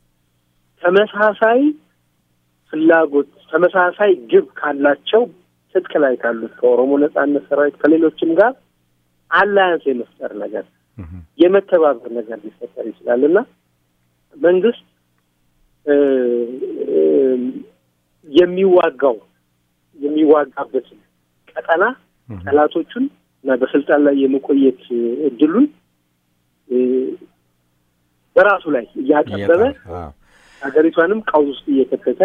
ተመሳሳይ ፍላጎት ተመሳሳይ ግብ ካላቸው ትጥቅ ላይ ካሉት ከኦሮሞ ነጻነት ሰራዊት ከሌሎችም ጋር አላያንስ የመፍጠር ነገር የመተባበር ነገር ሊፈጠር ይችላል እና መንግስት እ፣ እ፣ የሚዋጋው የሚዋጋበትን ቀጠና ጠላቶቹን እና በስልጣን ላይ የመቆየት እ፣ እድሉን እ፣ በራሱ ላይ እያጠበበ አዎ። ሀገሪቷንም ቀውስ ውስጥ እየከተተ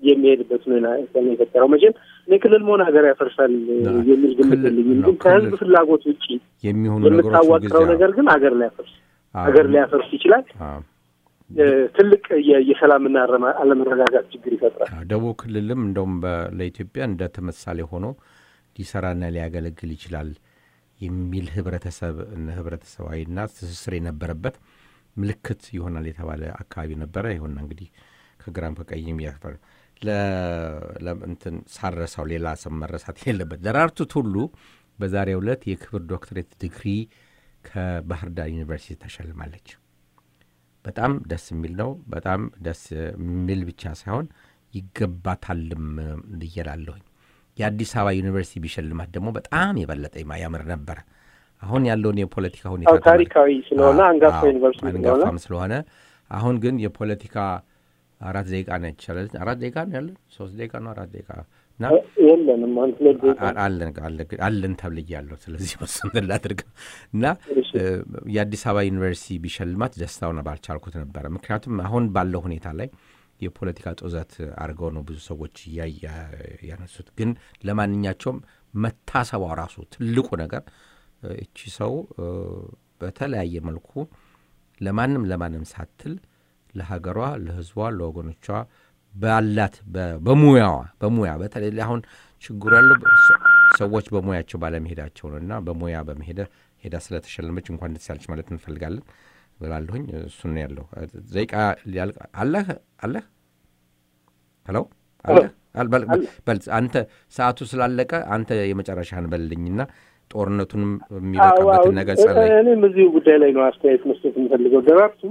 የሚሄድበት ሁኔታ ነው የፈጠረው። መቼም እኔ ክልል መሆን ሀገር ያፈርሳል የሚል ግምት የለኝም። ግን ከህዝብ ፍላጎት ውጭ የሚሆኑ ነገሮች የምታዋቅረው ነገር ግን ሀገር ሊያፈርስ ሀገር ሊያፈርስ ይችላል። ትልቅ የሰላምና አለመረጋጋት ችግር ይፈጥራል። ደቡብ ክልልም እንደውም ለኢትዮጵያ እንደ ተመሳሌ ሆኖ ሊሰራና ሊያገለግል ይችላል የሚል ህብረተሰብ ህብረተሰባዊና ትስስር የነበረበት ምልክት ይሆናል የተባለ አካባቢ ነበረ። ይሁንና እንግዲህ ከግራም ከቀይም ያፈር ለእንትን ሳረሳው ሌላ ስም መረሳት የሌለበት ደራርቱ ቱሉ በዛሬው ዕለት የክብር ዶክትሬት ዲግሪ ከባህር ዳር ዩኒቨርሲቲ ተሸልማለች። በጣም ደስ የሚል ነው። በጣም ደስ የሚል ብቻ ሳይሆን ይገባታልም ልየላለሁኝ። የአዲስ አበባ ዩኒቨርሲቲ ቢሸልማት ደግሞ በጣም የበለጠ ያምር ነበረ። አሁን ያለውን የፖለቲካ ሁኔታ ታሪካዊ ስለሆነ አንጋፋ ዩኒቨርሲቲ አንጋፋም ስለሆነ አሁን ግን የፖለቲካ አራት ደቂቃ ነው ይቻላል። አራት ደቂቃ ነው ያለን፣ ሶስት ደቂቃ ነው አራት ደቂቃ እና የለንም አንድ ሁለት ደቂቃ አለን ተብልያለሁ። ስለዚህ ወስንትን ላድርግ እና የአዲስ አበባ ዩኒቨርሲቲ ቢሸልማት ደስታውን ባልቻልኩት ነበረ። ምክንያቱም አሁን ባለው ሁኔታ ላይ የፖለቲካ ጦዘት አድርገው ነው ብዙ ሰዎች ያነሱት። ግን ለማንኛቸውም መታሰቧ ራሱ ትልቁ ነገር እቺ ሰው በተለያየ መልኩ ለማንም ለማንም ሳትል ለሀገሯ፣ ለሕዝቧ፣ ለወገኖቿ ባላት በሙያዋ በሙያ በተለይ አሁን ችግሩ ያለው ሰዎች በሙያቸው ባለመሄዳቸው ነው እና በሙያ በመሄደ ሄዳ ስለተሸለመች እንኳን ደስ ያለች ማለት እንፈልጋለን ብላለሁኝ። እሱን ያለው ዘይቃ አለህ አለህ ሄሎ በል አንተ ሰዓቱ ስላለቀ አንተ የመጨረሻህን በልልኝና ጦርነቱንም የሚበቃበትን ነገር ጸለይ። እኔም እዚሁ ጉዳይ ላይ ነው አስተያየት መስጠት የምፈልገው። ደራርቱ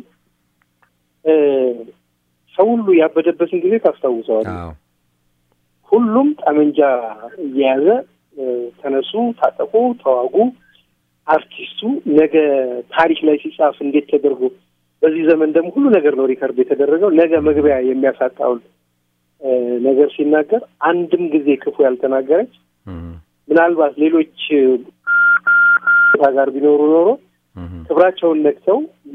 ሰው ሁሉ ያበደበትን ጊዜ ታስታውሰዋል። ሁሉም ጠመንጃ እየያዘ ተነሱ፣ ታጠቁ፣ ተዋጉ። አርቲስቱ ነገ ታሪክ ላይ ሲጻፍ እንዴት ተደርጎ በዚህ ዘመን ደግሞ ሁሉ ነገር ነው ሪከርድ የተደረገው። ነገ መግቢያ የሚያሳጣውን ነገር ሲናገር አንድም ጊዜ ክፉ ያልተናገረች ምናልባት ሌሎች ጋር ቢኖሩ ኖሮ ክብራቸውን ነክተው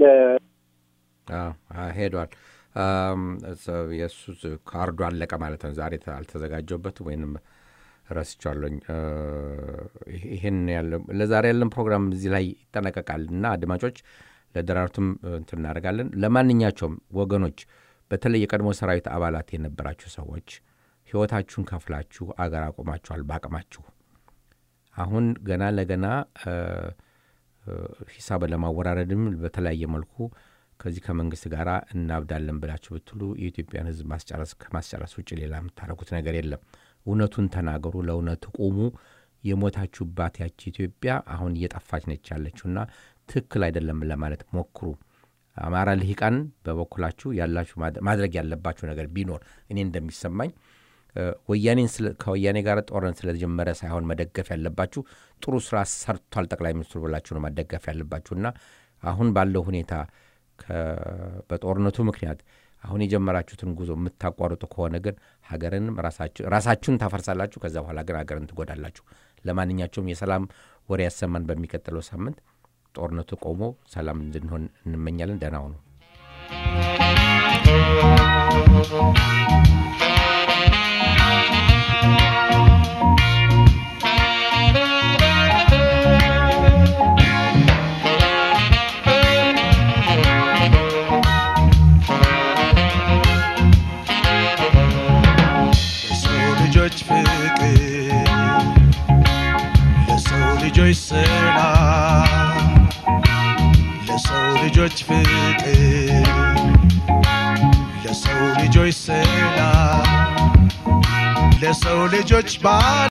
ሄዷል። የእሱ ካርዱ አለቀ ማለት ነው። ዛሬ አልተዘጋጀበት ወይንም ረስቻለኝ። ይህን ያለ ለዛሬ ያለን ፕሮግራም እዚህ ላይ ይጠናቀቃል እና አድማጮች ለደራርቱም እንትን እናደርጋለን። ለማንኛቸውም ወገኖች በተለይ የቀድሞ ሰራዊት አባላት የነበራችሁ ሰዎች ሕይወታችሁን ከፍላችሁ አገር አቆማችኋል በአቅማችሁ። አሁን ገና ለገና ሂሳብ ለማወራረድም በተለያየ መልኩ ከዚህ ከመንግስት ጋር እናብዳለን ብላችሁ ብትሉ የኢትዮጵያን ሕዝብ ማስጨረስ ከማስጨረስ ውጭ ሌላ የምታደርጉት ነገር የለም። እውነቱን ተናገሩ፣ ለእውነቱ ቁሙ። የሞታችሁባት ያቺ ኢትዮጵያ አሁን እየጠፋች ነች ያለችውና ትክክል አይደለም ለማለት ሞክሩ። አማራ ልሂቃን በበኩላችሁ ያላችሁ ማድረግ ያለባችሁ ነገር ቢኖር እኔ እንደሚሰማኝ ወያኔን ከወያኔ ጋር ጦርነት ስለተጀመረ ሳይሆን መደገፍ ያለባችሁ ጥሩ ስራ ሰርቷል ጠቅላይ ሚኒስትሩ ብላችሁ ነው መደገፍ ያለባችሁና አሁን ባለው ሁኔታ በጦርነቱ ምክንያት አሁን የጀመራችሁትን ጉዞ የምታቋርጡ ከሆነ ግን ሀገርንም ራሳችሁን ታፈርሳላችሁ። ከዛ በኋላ ግን ሀገርን ትጎዳላችሁ። ለማንኛቸውም የሰላም ወሬ ያሰማን በሚቀጥለው ሳምንት ጦርነቱ ቆሞ ሰላም እንድንሆን እንመኛለን። ደህና ሁኑ። ለሰው ልጆች ፍቅር ለሰው ልጆች ሰላም ለሰው ልጆች ፍቅር ለሰው ልጆች ሰላም ለሰው ልጆች ባ